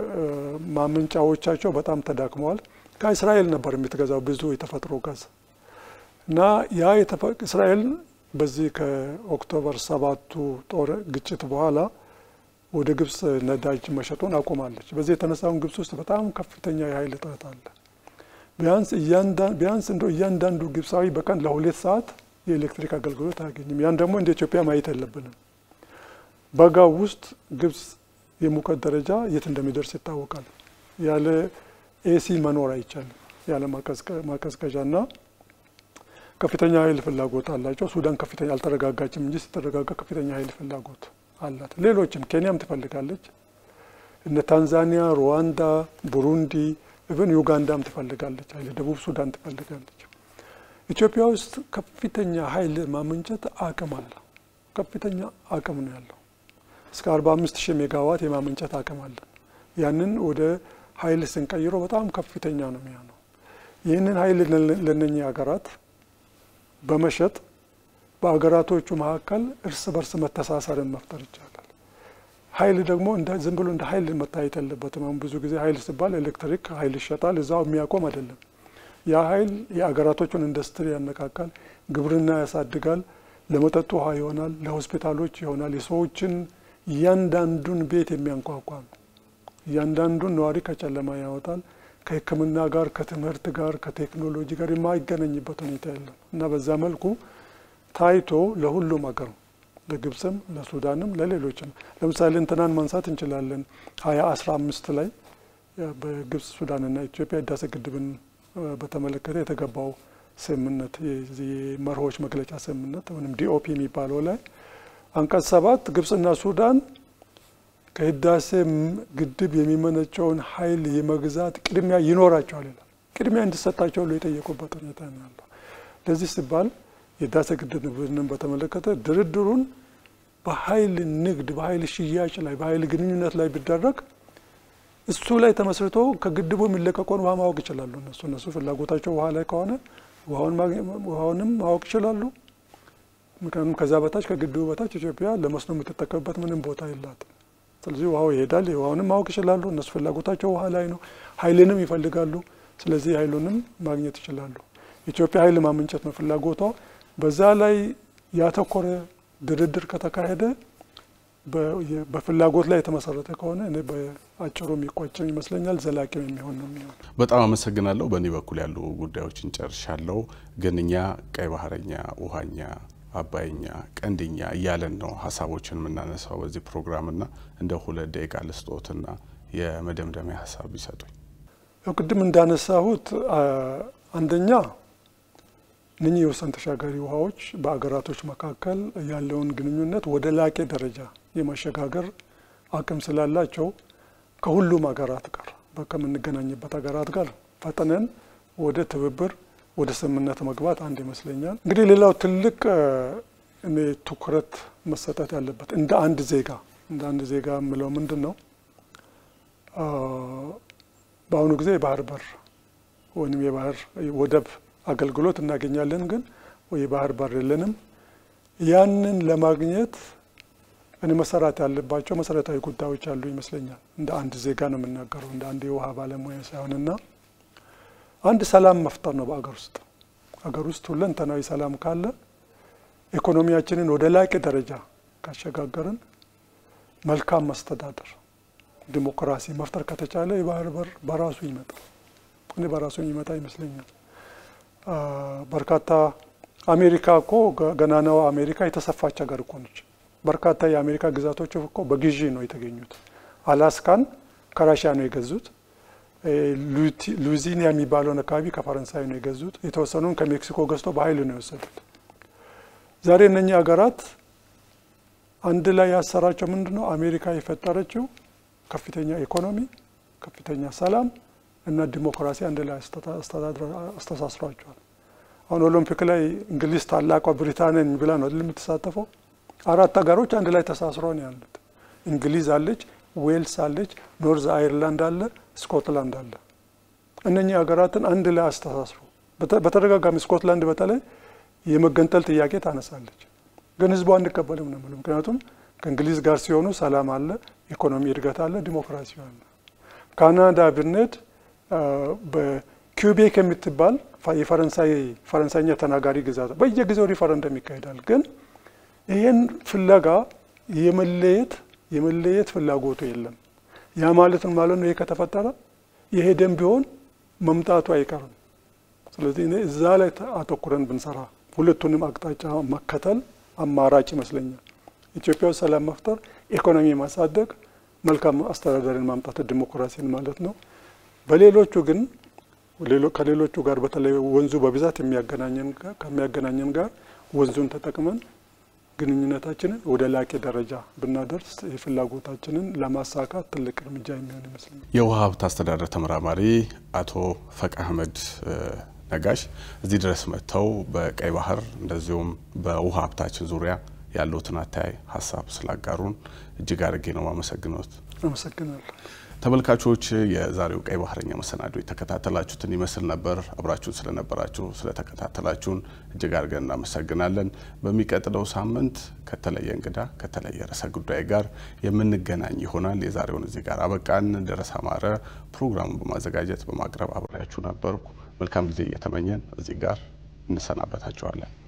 ማመንጫዎቻቸው በጣም ተዳክመዋል። ከእስራኤል ነበር የምትገዛው ብዙ የተፈጥሮ ጋዝ እና ያ እስራኤል በዚህ ከኦክቶበር ሰባቱ ጦር ግጭት በኋላ ወደ ግብጽ ነዳጅ መሸጡን አቁማለች። በዚህ የተነሳውን ግብጽ ውስጥ በጣም ከፍተኛ የኃይል እጥረት አለ። ቢያንስ ቢያንስ እንደው እያንዳንዱ ግብፃዊ በቀን ለሁለት ሰዓት የኤሌክትሪክ አገልግሎት አያገኝም። ያን ደግሞ እንደ ኢትዮጵያ ማየት የለብንም። በጋው ውስጥ ግብጽ የሙቀት ደረጃ የት እንደሚደርስ ይታወቃል። ያለ ኤሲ መኖር አይቻልም። ያለ ማቀዝቀዣ እና ከፍተኛ ኃይል ፍላጎት አላቸው። ሱዳን ከፍተኛ አልተረጋጋችም እንጂ ስትረጋጋ ከፍተኛ ኃይል ፍላጎት አላት። ሌሎችም ኬንያም ትፈልጋለች። እነ ታንዛኒያ፣ ሩዋንዳ፣ ቡሩንዲ ኢቨን ዩጋንዳም ትፈልጋለች ኃይል ደቡብ ሱዳን ትፈልጋለች። ኢትዮጵያ ውስጥ ከፍተኛ ኃይል ማመንጨት አቅም አለ። ከፍተኛ አቅም ነው ያለው። እስከ አርባ አምስት ሺህ ሜጋዋት የማመንጨት አቅም አለን። ያንን ወደ ኃይል ስንቀይረው በጣም ከፍተኛ ነው የሚሆነው። ይህንን ኃይል ለነኚህ ሀገራት በመሸጥ በሀገራቶቹ መካከል እርስ በርስ መተሳሰርን መፍጠር ይቻላል። ኃይል ደግሞ ዝም ብሎ እንደ ኃይል መታየት የለበትም። አሁን ብዙ ጊዜ ኃይል ሲባል ኤሌክትሪክ ኃይል ይሸጣል፣ እዛው የሚያቆም አይደለም። ያ ኃይል የሀገራቶቹን ኢንዱስትሪ ያነቃቃል፣ ግብርና ያሳድጋል፣ ለመጠጥ ውሃ ይሆናል፣ ለሆስፒታሎች ይሆናል። የሰዎችን እያንዳንዱን ቤት የሚያንኳኳ ነው። እያንዳንዱን ነዋሪ ከጨለማ ያወጣል። ከሕክምና ጋር ከትምህርት ጋር ከቴክኖሎጂ ጋር የማይገናኝበት ሁኔታ የለም እና በዛ መልኩ ታይቶ ለሁሉም ሀገር ለግብፅም፣ ለሱዳንም፣ ለሌሎችም ለምሳሌ እንትናን ማንሳት እንችላለን። ሀያ አስራ አምስት ላይ በግብፅ ሱዳንና ኢትዮጵያ ህዳሴ ግድብን በተመለከተ የተገባው ስምምነት የመርሆች መግለጫ ስምምነት ወይም ዲኦፒ የሚባለው ላይ አንቀጽ ሰባት ግብፅና ሱዳን ከህዳሴ ግድብ የሚመነጨውን ኃይል የመግዛት ቅድሚያ ይኖራቸዋል ይላል። ቅድሚያ እንዲሰጣቸው ሁሉ የጠየቁበት ሁኔታ ነው ያለው። ለዚህ ሲባል የህዳሴ ግድብን በተመለከተ ድርድሩን በኃይል ንግድ፣ በኃይል ሽያጭ ላይ፣ በኃይል ግንኙነት ላይ ቢደረግ እሱ ላይ ተመስርቶ ከግድቡ የሚለቀቀውን ውሃ ማወቅ ይችላሉ። እነሱ እነሱ ፍላጎታቸው ውሃ ላይ ከሆነ ውሃውንም ማወቅ ይችላሉ። ምክንያቱም ከዛ በታች ከግድቡ በታች ኢትዮጵያ ለመስኖ የምትጠቀምበት ምንም ቦታ የላትም። ስለዚህ ውሃው ይሄዳል። ውሃውንም ማወቅ ይችላሉ። እነሱ ፍላጎታቸው ውሃ ላይ ነው። ኃይልንም ይፈልጋሉ። ስለዚህ ኃይሉንም ማግኘት ይችላሉ። ኢትዮጵያ ኃይል ማመንጨት ነው ፍላጎቷ። በዛ ላይ ያተኮረ ድርድር ከተካሄደ በፍላጎት ላይ የተመሰረተ ከሆነ እኔ በአጭሩ የሚቋጭም ይመስለኛል። ዘላቂም የሚሆን ነው የሚሆን። በጣም አመሰግናለሁ። በእኔ በኩል ያሉ ጉዳዮችን ጨርሻለሁ። ግን እኛ ቀይ ባህረኛ፣ ውሃኛ፣ አባይኛ፣ ቀንድኛ እያለን ነው ሀሳቦችን የምናነሳው በዚህ ፕሮግራምና እንደ ሁለት ደቂቃ ልስጦትና የመደምደሚያ ሀሳብ ቢሰጡኝ። ያው ቅድም እንዳነሳሁት አንደኛ እነኚህ የወሰን ተሻጋሪ ውሃዎች በአገራቶች መካከል ያለውን ግንኙነት ወደ ላቄ ደረጃ የማሸጋገር አቅም ስላላቸው ከሁሉም ሀገራት ጋር ከምንገናኝበት ሀገራት ጋር ፈጥነን ወደ ትብብር ወደ ስምምነት መግባት አንድ ይመስለኛል። እንግዲህ ሌላው ትልቅ እኔ ትኩረት መሰጠት ያለበት እንደ አንድ ዜጋ እንደ አንድ ዜጋ የምለው ምንድን ነው በአሁኑ ጊዜ የባህር በር ወይም የባህር ወደብ አገልግሎት እናገኛለን፣ ግን የባህር በር የለንም። ያንን ለማግኘት እኔ መሰራት ያለባቸው መሰረታዊ ጉዳዮች አሉ ይመስለኛል። እንደ አንድ ዜጋ ነው የምናገረው፣ እንደ አንድ የውሃ ባለሙያ ሳይሆንና አንድ ሰላም መፍጠር ነው በአገር ውስጥ አገር ውስጥ ሁለንተናዊ ሰላም ካለ ኢኮኖሚያችንን ወደ ላቀ ደረጃ ካሸጋገርን መልካም መስተዳደር ዲሞክራሲ መፍጠር ከተቻለ የባህር በር በራሱ ይመጣል። እኔ በራሱ የሚመጣ ይመስለኛል። በርካታ አሜሪካ እኮ ገናናዋ አሜሪካ የተሰፋች ሀገር እኮ ነች። በርካታ የአሜሪካ ግዛቶች እኮ በግዢ ነው የተገኙት። አላስካን ከራሽያ ነው የገዙት። ሉዚኒያ የሚባለውን አካባቢ ከፈረንሳይ ነው የገዙት። የተወሰኑን ከሜክሲኮ ገዝቶ በኃይል ነው የወሰዱት። ዛሬ እነኚህ ሀገራት አንድ ላይ ያሰራቸው ምንድን ነው? አሜሪካ የፈጠረችው ከፍተኛ ኢኮኖሚ፣ ከፍተኛ ሰላም እና ዲሞክራሲ አንድ ላይ አስተሳስሯቸዋል። አሁን ኦሎምፒክ ላይ እንግሊዝ ታላቋ ብሪታንያን ብላ ነው የምትሳተፈው። አራት ሀገሮች አንድ ላይ ተሳስሮ ነው ያሉት። እንግሊዝ አለች፣ ዌልስ አለች፣ ኖርዝ አይርላንድ አለ፣ ስኮትላንድ አለ። እነኚህ ሀገራትን አንድ ላይ አስተሳስሮ በተደጋጋሚ ስኮትላንድ በተለይ የመገንጠል ጥያቄ ታነሳለች፣ ግን ህዝቡ አንቀበልም ነው የምለው። ምክንያቱም ከእንግሊዝ ጋር ሲሆኑ ሰላም አለ፣ ኢኮኖሚ እድገት አለ፣ ዲሞክራሲ አለ። ካናዳ ብንሄድ በኪውቤክ የምትባል የፈረንሳይ ፈረንሳይኛ ተናጋሪ ግዛት በየጊዜው ሪፈረንደም ይካሄዳል። ግን ይህን ፍለጋ የመለየት የመለየት ፍላጎቱ የለም። ያ ማለት ነው ማለት ነው። ይሄ ከተፈጠረ የሄደን ቢሆን መምጣቱ አይቀርም። ስለዚህ እኔ እዛ ላይ አተኩረን ብንሰራ ሁለቱንም አቅጣጫ መከተል አማራጭ ይመስለኛል። ኢትዮጵያ ውስጥ ሰላም መፍጠር፣ ኢኮኖሚ ማሳደግ፣ መልካም አስተዳደርን ማምጣት ዲሞክራሲን ማለት ነው። በሌሎቹ ግን ከሌሎቹ ጋር በተለይ ወንዙ በብዛት ከሚያገናኘን ጋር ወንዙን ተጠቅመን ግንኙነታችንን ወደ ላቄ ደረጃ ብናደርስ የፍላጎታችንን ለማሳካት ትልቅ እርምጃ የሚሆን ይመስለኛል። የውሃ ሀብት አስተዳደር ተመራማሪ አቶ ፈቅ አህመድ ነጋሽ እዚህ ድረስ መጥተው በቀይ ባህር እንደዚሁም በውሃ ሀብታችን ዙሪያ ያለውትን አተያይ ሀሳብ ስላጋሩን እጅግ አድርጌ ነው ማመሰግኖት። አመሰግናለሁ። ተመልካቾች የዛሬው ቀይ ባህረኛ መሰናዶ የተከታተላችሁትን ይመስል ነበር። አብራችሁን ስለነበራችሁ ስለተከታተላችሁን እጅግ አድርገን እናመሰግናለን። በሚቀጥለው ሳምንት ከተለየ እንግዳ ከተለየ ርዕሰ ጉዳይ ጋር የምንገናኝ ይሆናል። የዛሬውን እዚህ ጋር አበቃን። ደረሰ አማረ ፕሮግራሙን በማዘጋጀት በማቅረብ አብሬያችሁ ነበርኩ። መልካም ጊዜ እየተመኘን እዚህ ጋር እንሰናበታችኋለን።